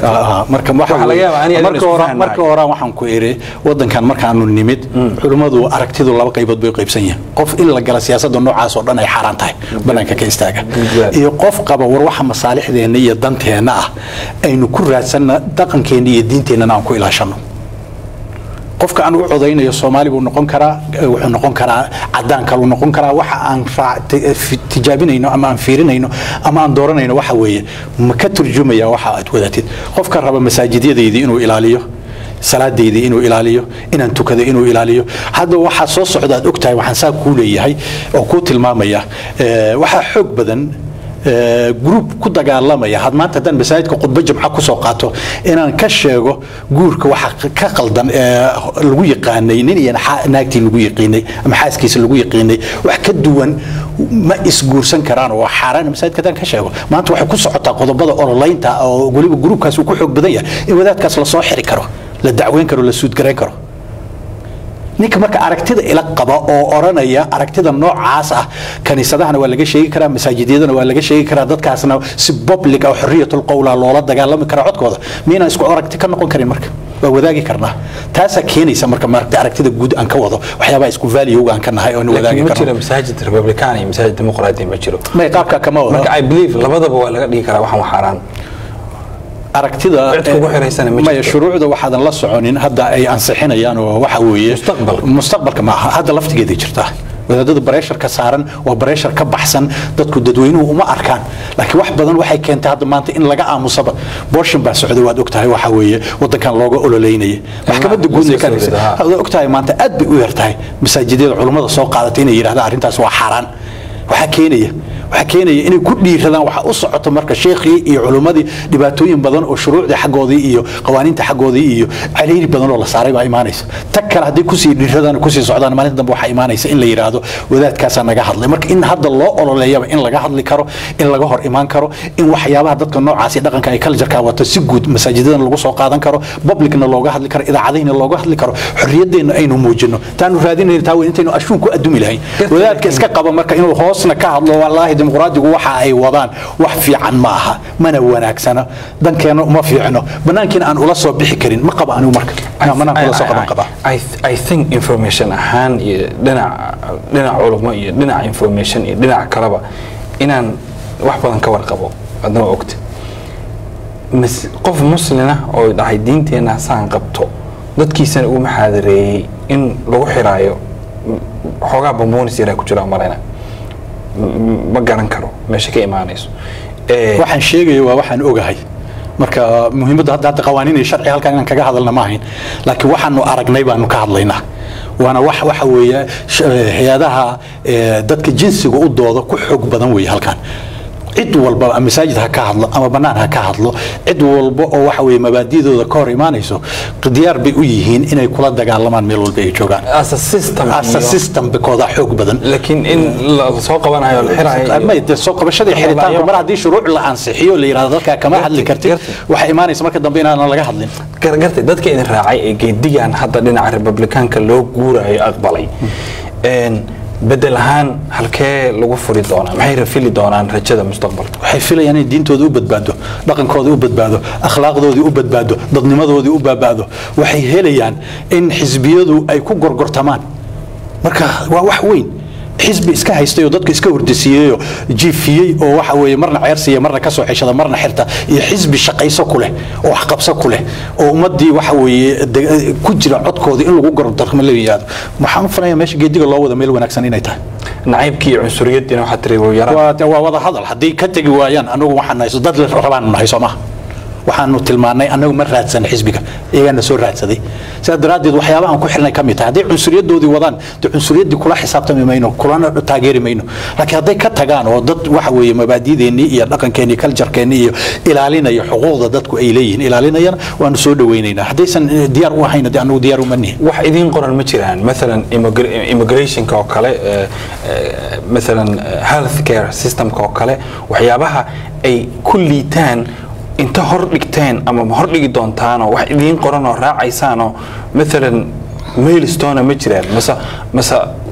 marka hore waxaan ku iri wadankan markaanu nimid culimmadu aragtidu laba qaybood bay qaybsan yihiin qof in la gala siyaasadda noocaas oo dhan ay xaaraan tahay banaanka ka istaaga iyo qof qaba war waxa masaalixdeenna iyo danteenna ah aynu ku raadsanna dhaqankeenna iyo diinteennana aan ku ilaashano qofka aan u codaynayo soomaali buu noqon karaa wuxuu noqon karaa cadaan kaluu noqon karaa waxa aan tijaabinayno ama aan fiirinayno ama aan dooranayno waxa weeye ma ka turjumaya waxa aad wadatid qofka raba masaajidyadaydii inuu ilaaliyo salaadaydii inuu ilaaliyo inaan tukado inuu ilaaliyo hadda waxaa soo socda aad ogtahay waxaan saa kuu leeyahay oo kuu tilmaamaya waxaa xoog badan gruub ku dagaalamaya had maanta haddaan masaajidka khudbo jimco kusoo qaato inaan ka sheego guurka waxa ka qaldan ee lagu yaqaanay nin iyo naagtii lagu yaqiinay ama xaaskiisa lagu yaqiinay wax ka duwan ma isguursan karaan oo xaaraan masaajidka haddaan ka sheego maanta waxay ku socotaa qodobada ololeynta oo weliba gruubkaas uu ku xoog badan yahay in wadaadkaas lasoo xiri karo la dacweyn karo la suudgarayn karo ninka marka aragtida ila qaba oo oranaya aragtida noocaas ah kaniisadahana waa laga sheegi karaa masaajidyadana waa laga sheegi karaa dadkaasna si public ah xorriyatul qowla loola dagaalami karaa codkooda miyaynan isku aragti ka noqon karin marka waa wadaagi karnaa taasaa keenaysa marka maaragta aragtida guud aan ka wado waxyaabaha isku value aan ka nahay oo aan wadaagi ma jiro karno masaajid republican iyo masaajid dimuqraadi ma jiro may qaabka kama wado marka i believe labadaba waa laga dhigi karaa waxaan xaaraan aragtida Cid kugu xiraysana ma maya jirto. shuruucda waxaadan la soconin hadda ay ansixinayaan oo waxa weeye Mustaqbalka. mustaqbalka maaha hadda laftigeeday jirtaa wadaadada bareeshar ka saaran waa bareeshar ka baxsan dadku dadweynuhu uma arkaan laakiin wax badan waxay keentay hadda maanta in laga aamusaba booshin baa socday waad ogtahay waxa weeye wadankan looga ololeynaya maxkamadda guudna la ka soo dhigtay ridaa. waad ogtahay maanta aad bay u yartahay masaajidyada culummada soo qaadatay inay yidhahdaan arrintaas waa xaaraan waxaa keenaya waxaa keenaya inay ku dhiiradaan waxa u socoto marka sheekhii iyo culummadii dhibaatooyin badan oo shuruucdii xaggoodii iyo qawaaniinta xaggoodii iyo caliiri badan oo la saaray baa imaanaysa tag kale haddii kusii dhiiradaan oo kusii socdaan maalinta dambe waxaa imaanaysa in la yidhaahdo wadaadkaasaa naga hadlay marka in hadda loo ololeeyaba in laga hadli karo in laga hor imaan karo in waxyaabaha dadka noocaasi dhaqanka ay cultureka wato si guud masaajidadana lagu soo qaadan karo publicna looga hadli karo idaacadihina looga hadli karo xorriyadeenna aynu muujino taanu raadinayna taa weyn intaynu ashuun ku adumi lahayn wadaadka iska qaba marka inuu hoosna ka hadlo wallaahi dimuqraadigu waxa ay wadaan wax fiican ma aha mana wanaagsana dankeena uma fiicno banaankiina aan ula soo bixi karin ma qaba anigu marka banaanka ula soo qaban qabaa I think information ahaan iyo dhinac dhinac culummo iyo dhinac information iyo dhinac kaleba inaan wax badan ka warqabo adna waa ogta mas- qof muslina oo dhahay diinteenna saan qabto dadkiisana uu maxaadareeyey in lagu xiraayo m- xoogaa bambonis yaraa ku jira malayna M- ma garan karo meesha ka imaanayso Eh, waxaan sheegaya waa waxaan ogahay marka muhiimadda hadda hadda qawaaniin iyo sharci halkan inaan kaga hadalna ma ahayn laakiin waxaanu aragnay baanu ka hadlaynaa waana wax waxa weeye sh- hay-adaha eh, dadka jinsiga u dooda ku xoog badan weeye halkan cid walba ama masaajid ha ka hadlo ama bannaan ha ka hadlo cid walba oo waxa weeye mabaadidooda ka hor imaanayso diyaar bay u yihiin inay kula dagaalamaan meel walba ay joogaan as a system asa iyo- system bikooda xoog badan laakiin in la soo qabanayo la xiraayo iyo- may dee soo qabashadii Ama xiritaanku la- mar haddii shuruuc la ansixiyo la yidhahdo dadkaa kama hadli kartid gartay. waxay imaanaysa marka dambe inaanan laga hadlin gar- gartay dadka idin raacay ee geedigan hadda dhinaca republikaanka loo guurayo aqbalay Een, bedel ahaan halkee lagu furi doonaa maxay rafili doonaan rajada mustaqbalka waxay filayaan inay diintooda u badbaado dhaqankooda u badbaado akhlaaqdoodii u badbaado dadnimadoodii u badbaado waxay helayaan in xisbiyadu ay ku gorgortamaan marka waa wax weyn xisbi iska haystay oo dadka iska hordisiiyey oo jiifiyey oo waxa weeye marna ceersiya marna kasoo ceshada marna xirta iyo xisbi shaqayso ku leh oo waxqabso ku leh oo ummadii waxa weeye de- ku jira codkooda in lagu gorgortamo la yihaahdo waxaan u filaya meesha geediga loo wada meel wanaagsan inay tahay nacaybkii iyo cunsuriyadiina waxaa tiri wuu yaraa waa waa wada hadal haddii ka tegi waayaan anagu waxaan nahay dad la rabaanu nahay soo maha waxaanu tilmaannay anagu ma raadsan xisbiga iyagaana soo raadsaday sidaa daraaddeed waxyaabahan ku xirnay ka mid tahay hadday cunsuriyadoodii wadaan dee cunsuriyaddii kula xisaabtami mayno kulana taageeri mayno laakiin hadday ka tagaan oo dad waxa weeye mabaadideennii iyo dhaqankeennii kaljarkeennii iyo ilaalinaya xuquuqda dadku ay leeyihiin ilaalinayana waanu soo dhawaynaynaa haddaysan eh, diyaar u ahayn dee anagu diyaar uma nihin wax idiin qoran ma jiraan maalan immigra- immigrationka oo kale eh, eh, maalan eh, health care systemka oo kale waxyaabaha ay ku liitaan inta hor dhigteen ama ma hor dhigi doontaanoo wax idiin qoran oo raacaysaanoo maalan mailstona ma jiraan mase mase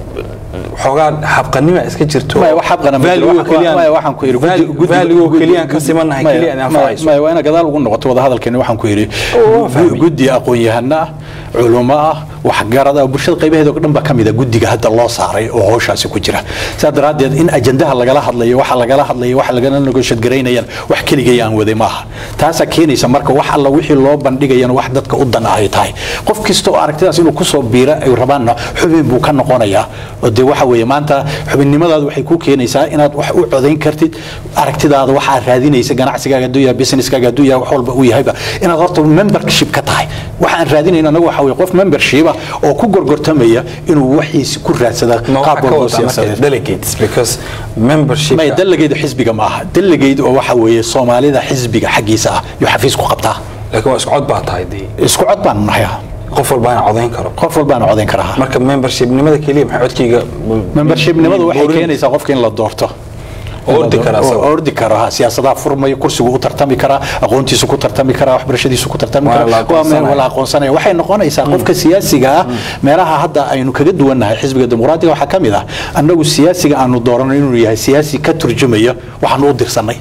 xoogaa habqanima iska jirto maya wax habqana ma jiro. Value Waxaan- keliyaan- maya waxaan ku yidhi guddi- guddi- value guddi- keliyaan ka guddi- simannahay maya- keliya idin maya- anfacayso maya waa ina gadaal ugu noqoto wada hadalkeeni waxaan ku yidhi Oo, fahmay. guddi aqoon-yahano ah culummo ah waxgarad ah bulshada qaybaheeda oo dhan baa ka mid a guddiga hadda loo saaray oo howshaasi ku jira sidaa daraaddeed in ajandaha lagala hadlayo waxa lagala hadlayo waxa lagala negotiate garaynayaan wax keligay aan waday maaha taasaa keenaysa marka wax alla wixii loo bandhigayana wax dadka u dan ah ay tahay qof kasta oo aragtidaas inuu kusoo biira ay rabaanna xubin buu ka noqonayaa oo dee waxa weeye maanta xubinnimadaadu waxay ku keenaysaa inaad wax u codayn kartid aragtidaada waxaad raadinaysa ganacsigaaga hadduu yahay businesskaaga hadduu yahay wax walba uu yahayba inaad horta membership ka tahay waxaan raadinayna anagu waxa weeye qof membership ah oo ku gorgortamaya inuu waxiisi ku raadsada ma qaab waxaa ka walba oo wadaa marka siyaasadeed delegates because membership maya dalageeda xisbiga ma aha dalageed oo waxa weeye soomaalida xisbiga xaggiisa ah yuu xafiis ku qabtaa laakiin waa isku cod baa tahay dee isku cod baan nahay ah. qof walbaana codayn karo qof walbaana codayn karaa marka membershipnimada keliya maxay codkayga membershipnimadu waxay Boorin- keenaysaa qofka in la doorto Oo ordi kara Oo- asaga. oo ordi karo ha siyaasadaha furmaya kursigu u tartami karaa aqoontiisu ku tartami karaa waxbarashadiisu ku tartami Waa la karaa waa meel aqoonsanaya. la aqoonsanaya waxay noqonaysaa qofka siyaasiga ah meelaha hadda aynu kaga duwannahay xisbiga dimuqraadiga waxaa ka mid ah annagu siyaasiga aanu doorano inuu yahay siyaasi ka turjumaya waxaanu u dirsanay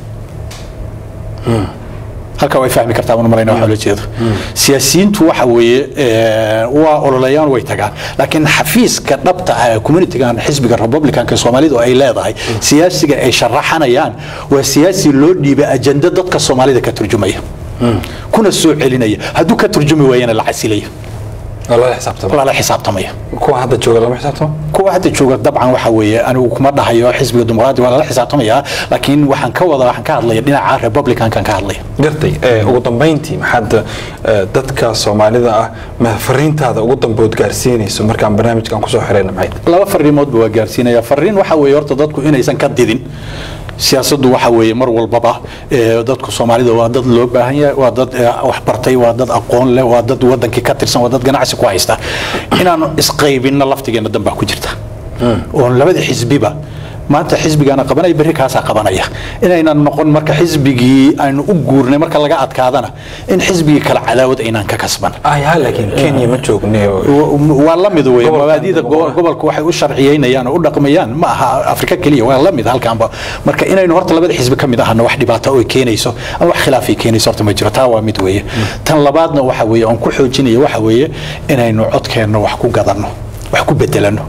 halka way fahmi kartaa mana malayna waxa la jeedo siyaasiyiintu waxa weeye eh, waa ololayaan way tagaan laakiin xafiiska dhabta ah ee communitygan xisbiga republicanka soomaalidu ay leedahay siyaasiga ay sharaxanayaan waa siyaasi loo dhiibay ajenda dadka soomaalida ka turjumaya kuna soo celinaya hadduu ka turjumi waayana la casilaya oo lala xisaabtamo lala xisaabtamaya kuwa hadda jooga lama xisaabtamo kuwa hadda jooga dabcan waxa weeye anigu kuma dhahayo xisbiga dimuqraadi waa lala xisaabtamaya laakiin waxaan ka wada waxaan ka hadlaya dhinaca republicankan ka hadlaya gartay eh, ugu dambeyntii maxaad eh, dadka soomaalida ah ma fariintaada ugu dambood gaarsiinayso markaan barnaamijkan kusoo xirayna maxay tahay? laba fariimoodba waa gaarsiinaya fariin waxa weeye horta dadku inaysan ka didin siyaasaddu waxa weeye mar walbaba eh, dadku soomaalida waa dad loo baahan yahay waa dad eh, wax bartay waa dad aqoon leh waa dad wadankii ka tirsan waa dad ganacsi ku haysta inaanu isqaybinna laftigeena dan baa ku jirta oon labada xisbiba maanta xisbigaana qabanaya berri kaasaa qabanaya inaynan noqon marka xisbigii aynu u guurnay marka laga adkaadana in xisbigii kale cadaawad aynaan ka kasban ah yaa laakiin kenya ma joogne oo- waa la mid wey Gobolkan mabaadida gobolka. gobolka waxay u sharciyeynayaan oo u dhaqmayaan ma aha afrika keliya waa la mid halkaanba marka inaynu horta labada xisbi ka mid ahana wax dhibaato oo keenayso ama wax khilaaf ay keenayso horta ma jiro taa waa mid weeye tan labaadna waxa weeye oon ku xoojinaya waxa weeye inaynu codkeenna wax ku gadanno wax ku bedelano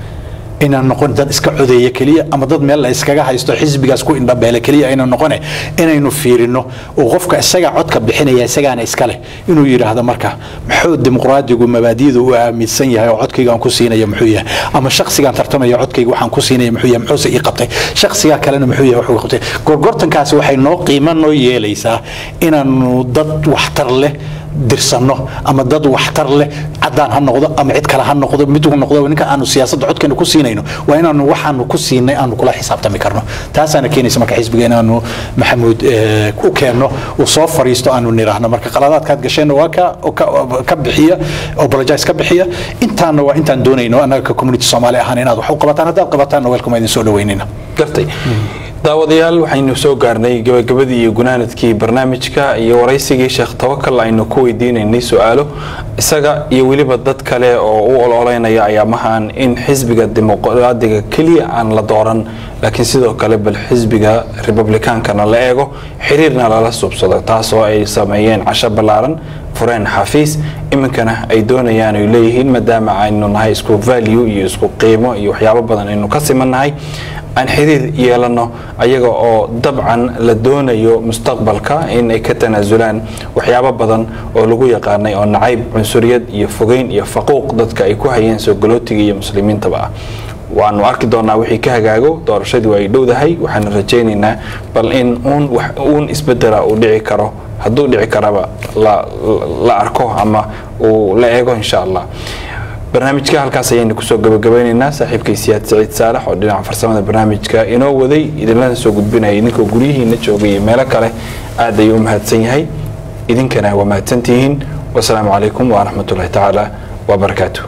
inaan noqon dad iska codeeya keliya ama dad meel la iskaga haysto xisbigaas ku indhabeele keliya aynan noqone inaynu fiirino oo qofka isagaa codka bixinaya isagaana iska leh inuu yidhaahdo marka muxuu dimuqraadigu mabaadi'da u aaminsan yahay oo codkaygaan ku siinaya muxuu yahay ama shakhsigaan tartamaya codkayga waxaan ku siinaya muxuu yahay muxuuse ii qabtay shakhsigaa kalena muxuu yahay wuxuu qabtay gorgortankaasi waxay noo qiimo noo yeelaysaa inaanu dad waxtar leh dirsanno ama dad waxtar leh cadaan ha noqdo ama cid kale ha noqdo mid uu noqdo ninka aanu siyaasadda codkeena ku siinayno waa inaanu waxaanu ku siinay aanu kula xisaabtami karno taasaana keenaysa marka xisbiga inaanu maxamuud eh, u keenno uu soo fariisto aanu niraahno marka qaladaadkaad gasheenna waa ka oo ka- ka bixiya apologize ka bixiya intaana waa intaan doonayno annaga ka community soomaali ahaan inaad wax u qabataan haddaad qabataanna welcome idin soo dhaweynayna gartay daawadayaal waxaynu soo gaarnay gabagabadii iyo gunaanadkii barnaamijka iyo waraysigii sheekh tawakal aynu ku weydiinaynay su-aalo isaga iyo weliba dad kale oo u ololeynaya ayaamahan in xisbiga dimuqraadiga keliya aan la dooran laakiin sidoo kale bal xisbiga republikaankana la eego xiriirna lala subsado taasoo ay sameeyeen casho ballaaran fureen xafiis iminkana ay doonayaan ay leeyihiin maadaama aynu nahay isku value iyo isku qiimo iyo waxyaabo badan aynu ka simannahay aan xiriir yeelano ayaga oo dabcan la doonayo mustaqbalka in ay ka tanaasulaan waxyaabo badan oo lagu yaqaanay oo nacayb cunsuriyad iyo fogeyn iyo faquuq dadka ay ku hayeen soo galootiga iyo muslimiintaba ah waanu arki doonaa wixii ka hagaago doorashadii waa ay dhowdahay waxaana rajaynaynaa bal in uun wax uun isbedela uu dhici karo hadduu dhici karaba la, la arko ama uu la eego insha allah barnaamijka halkaas ayaynu kusoo gabagabeyneynaa saaxiibkay siyaad saciid saalax oo dhinaca farsamada barnaamijka inoo waday idinlana soo gudbinaya idinkoo guryihiina joogay iyo meelo kale aad ayuu u mahadsan yahay idinkana waa mahadsantihiin wasalaamu calaykum waraxmat ullahi tacaala wabarakaatuh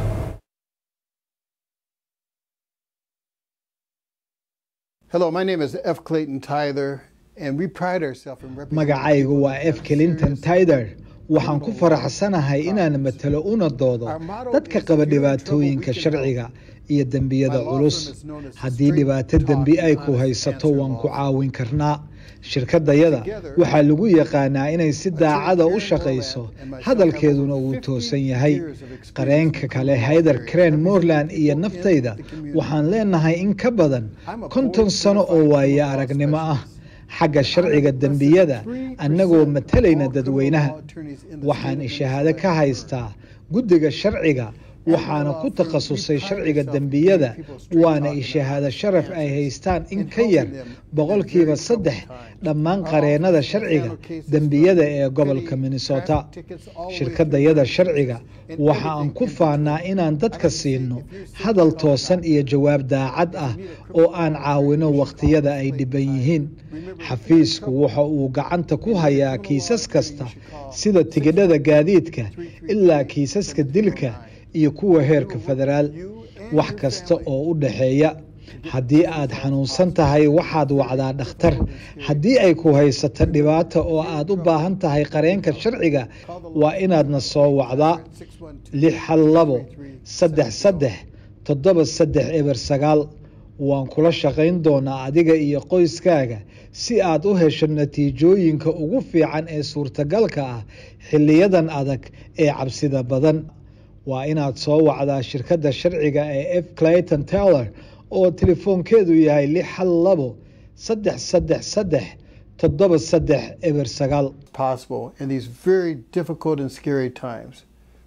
Hello, my name is F. Clayton Tyler, and we pride ourselves in representing. magacaygu waa f clinton tider waxaan ku faraxsanahay inaan matalo una doodo dadka qaba dhibaatooyinka sharciga iyo dembiyada culus haddii dhibaato dembi ay ku haysato waan ku caawin karnaa shirkadayada waxaa lagu yaqaanaa inay si daacada u shaqayso hadalkeeduna uu toosan yahay qareenka kale hayder crane moreland iyo naftayda waxaan leenahay in ka badan konton sano oo waaye aragnimo ah xagga sharciga dembiyada annagoo matalayna dadweynaha waxaan shahaado ka haystaa guddiga sharciga waxaana ku takhasusay sharciga dembiyada waana ishahaado sharaf ay haystaan in ka yar boqolkiiba saddex dhammaan qareennada sharciga dembiyada ee gobolka minnesota shirkadayada sharciga waxa aan ku faanaa inaan dadka siino hadal toosan iyo jawaab daacad ah oo aan caawino wakhtiyada ay dhiban yihiin xafiisku waxa uu gacanta ku hayaa kiisas kasta sida tigidhada gaadiidka ilaa kiisaska dilka iyo kuwa heerka federaal wax kasta oo u dhaxeeya haddii aad xanuunsan tahay waxaad wacdaa dhakhtar haddii ay ku haysato dhibaato oo aad u baahan tahay qareenka sharciga waa inaadna soo wacdaa lix hal labo saddex saddex toddoba saddex eber sagaal waan kula shaqayn doonaa adiga iyo qoyskaaga si aad u hesho natiijooyinka ugu fiican ee suurtagalka ah xiliyadan adag ee cabsida badan waa inaad soo wacdaa shirkadda sharciga ee f clayton teller oo telefoonkeedu yahay lix hal labo saddex saddex saddex toddoba saddex eber sagaal possible in these very difficult and scary times.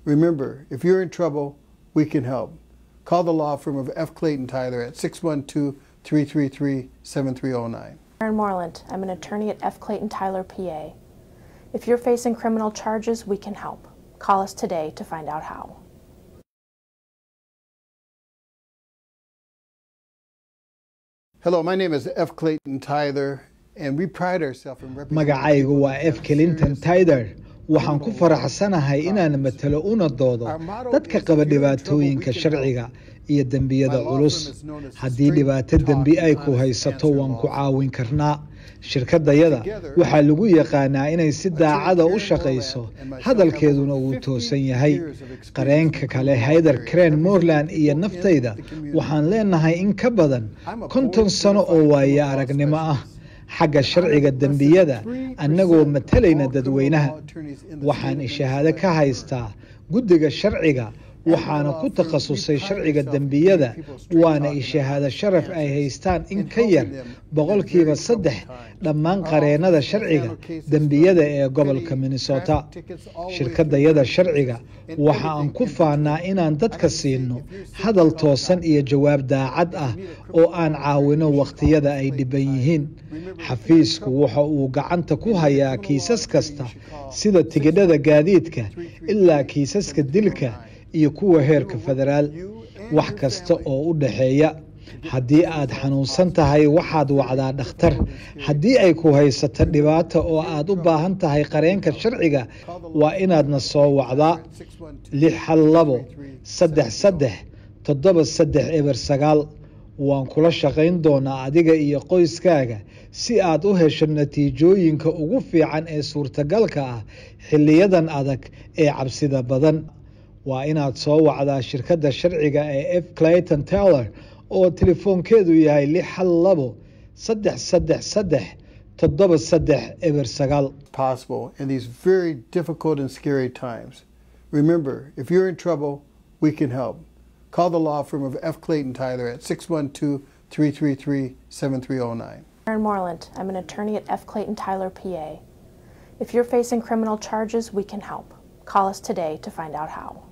Remember, if you're in trouble, we can help. Call the law firm of F. Clayton Tyler at 612 333 7309. Aaron Moreland. I'm an attorney at F. Clayton Tyler, PA. If you're facing criminal charges, we can help. Call us today to find out how. Hello, my name is F. Clayton Tyler, and we pride ourselves in representing magacaygu waa people f that clinton seriously tyder waxaan ku faraxsanahay inaan matalo una doodo dadka qaba dhibaatooyinka sharciga iyo dembiyada culus haddii dhibaato dembi ay ku haysato waan ku caawin karnaa shirkadayada waxaa lagu yaqaanaa inay si daacada u shaqayso hadalkeeduna uu toosan yahay qareenka kale hayder crane moreland iyo naftayda waxaan leenahay in ka badan konton sano oo waaye aragnimo ah xagga sharciga dembiyada annagoo matalayna dadweynaha waxaan shahaado ka haystaa guddiga sharciga waxaana ku takhasusay sharciga dembiyada waana ishahaado sharaf ay haystaan in ka yar boqolkiiba saddex dhammaan qareennada sharciga dembiyada ee gobolka minnesota shirkadayada sharciga waxa aan ku faanaa inaan dadka siino hadal toosan iyo jawaab daacad ah oo aan caawino wakhtiyada ay dhiban yihiin xafiisku waxa uu gacanta ku hayaa kiisas kasta sida tigidhada gaadiidka ilaa kiisaska dilka iyo kuwa heerka federaal wax kasta oo u dhaxeeya haddii aad xanuunsan tahay waxaad wacdaa dhakhtar haddii ay ku haysato dhibaato oo aad u baahan tahay qareenka sharciga waa inaadna soo wacdaa lix hal labo saddex saddex toddoba saddex eber sagaal waan kula shaqayn doonaa adiga iyo qoyskaaga si aad u hesho natiijooyinka ugu fiican ee suurtagalka ah xiliyadan adag ee cabsida badan waa inaad soo wacdaa shirkadda sharciga ee f clayton taylor oo telefoonkeedu yahay lix hal labo saddex saddex saddex toddoba saddex eber sagaal possible in these very difficult and scary times. Remember, if you're in trouble, we can help. Call the law firm of F. Clayton Tyler at 612 333 7309. Aaron Moreland. I'm an attorney at F. Clayton Tyler, PA. If you're facing criminal charges, we can help. Call us today to find out how.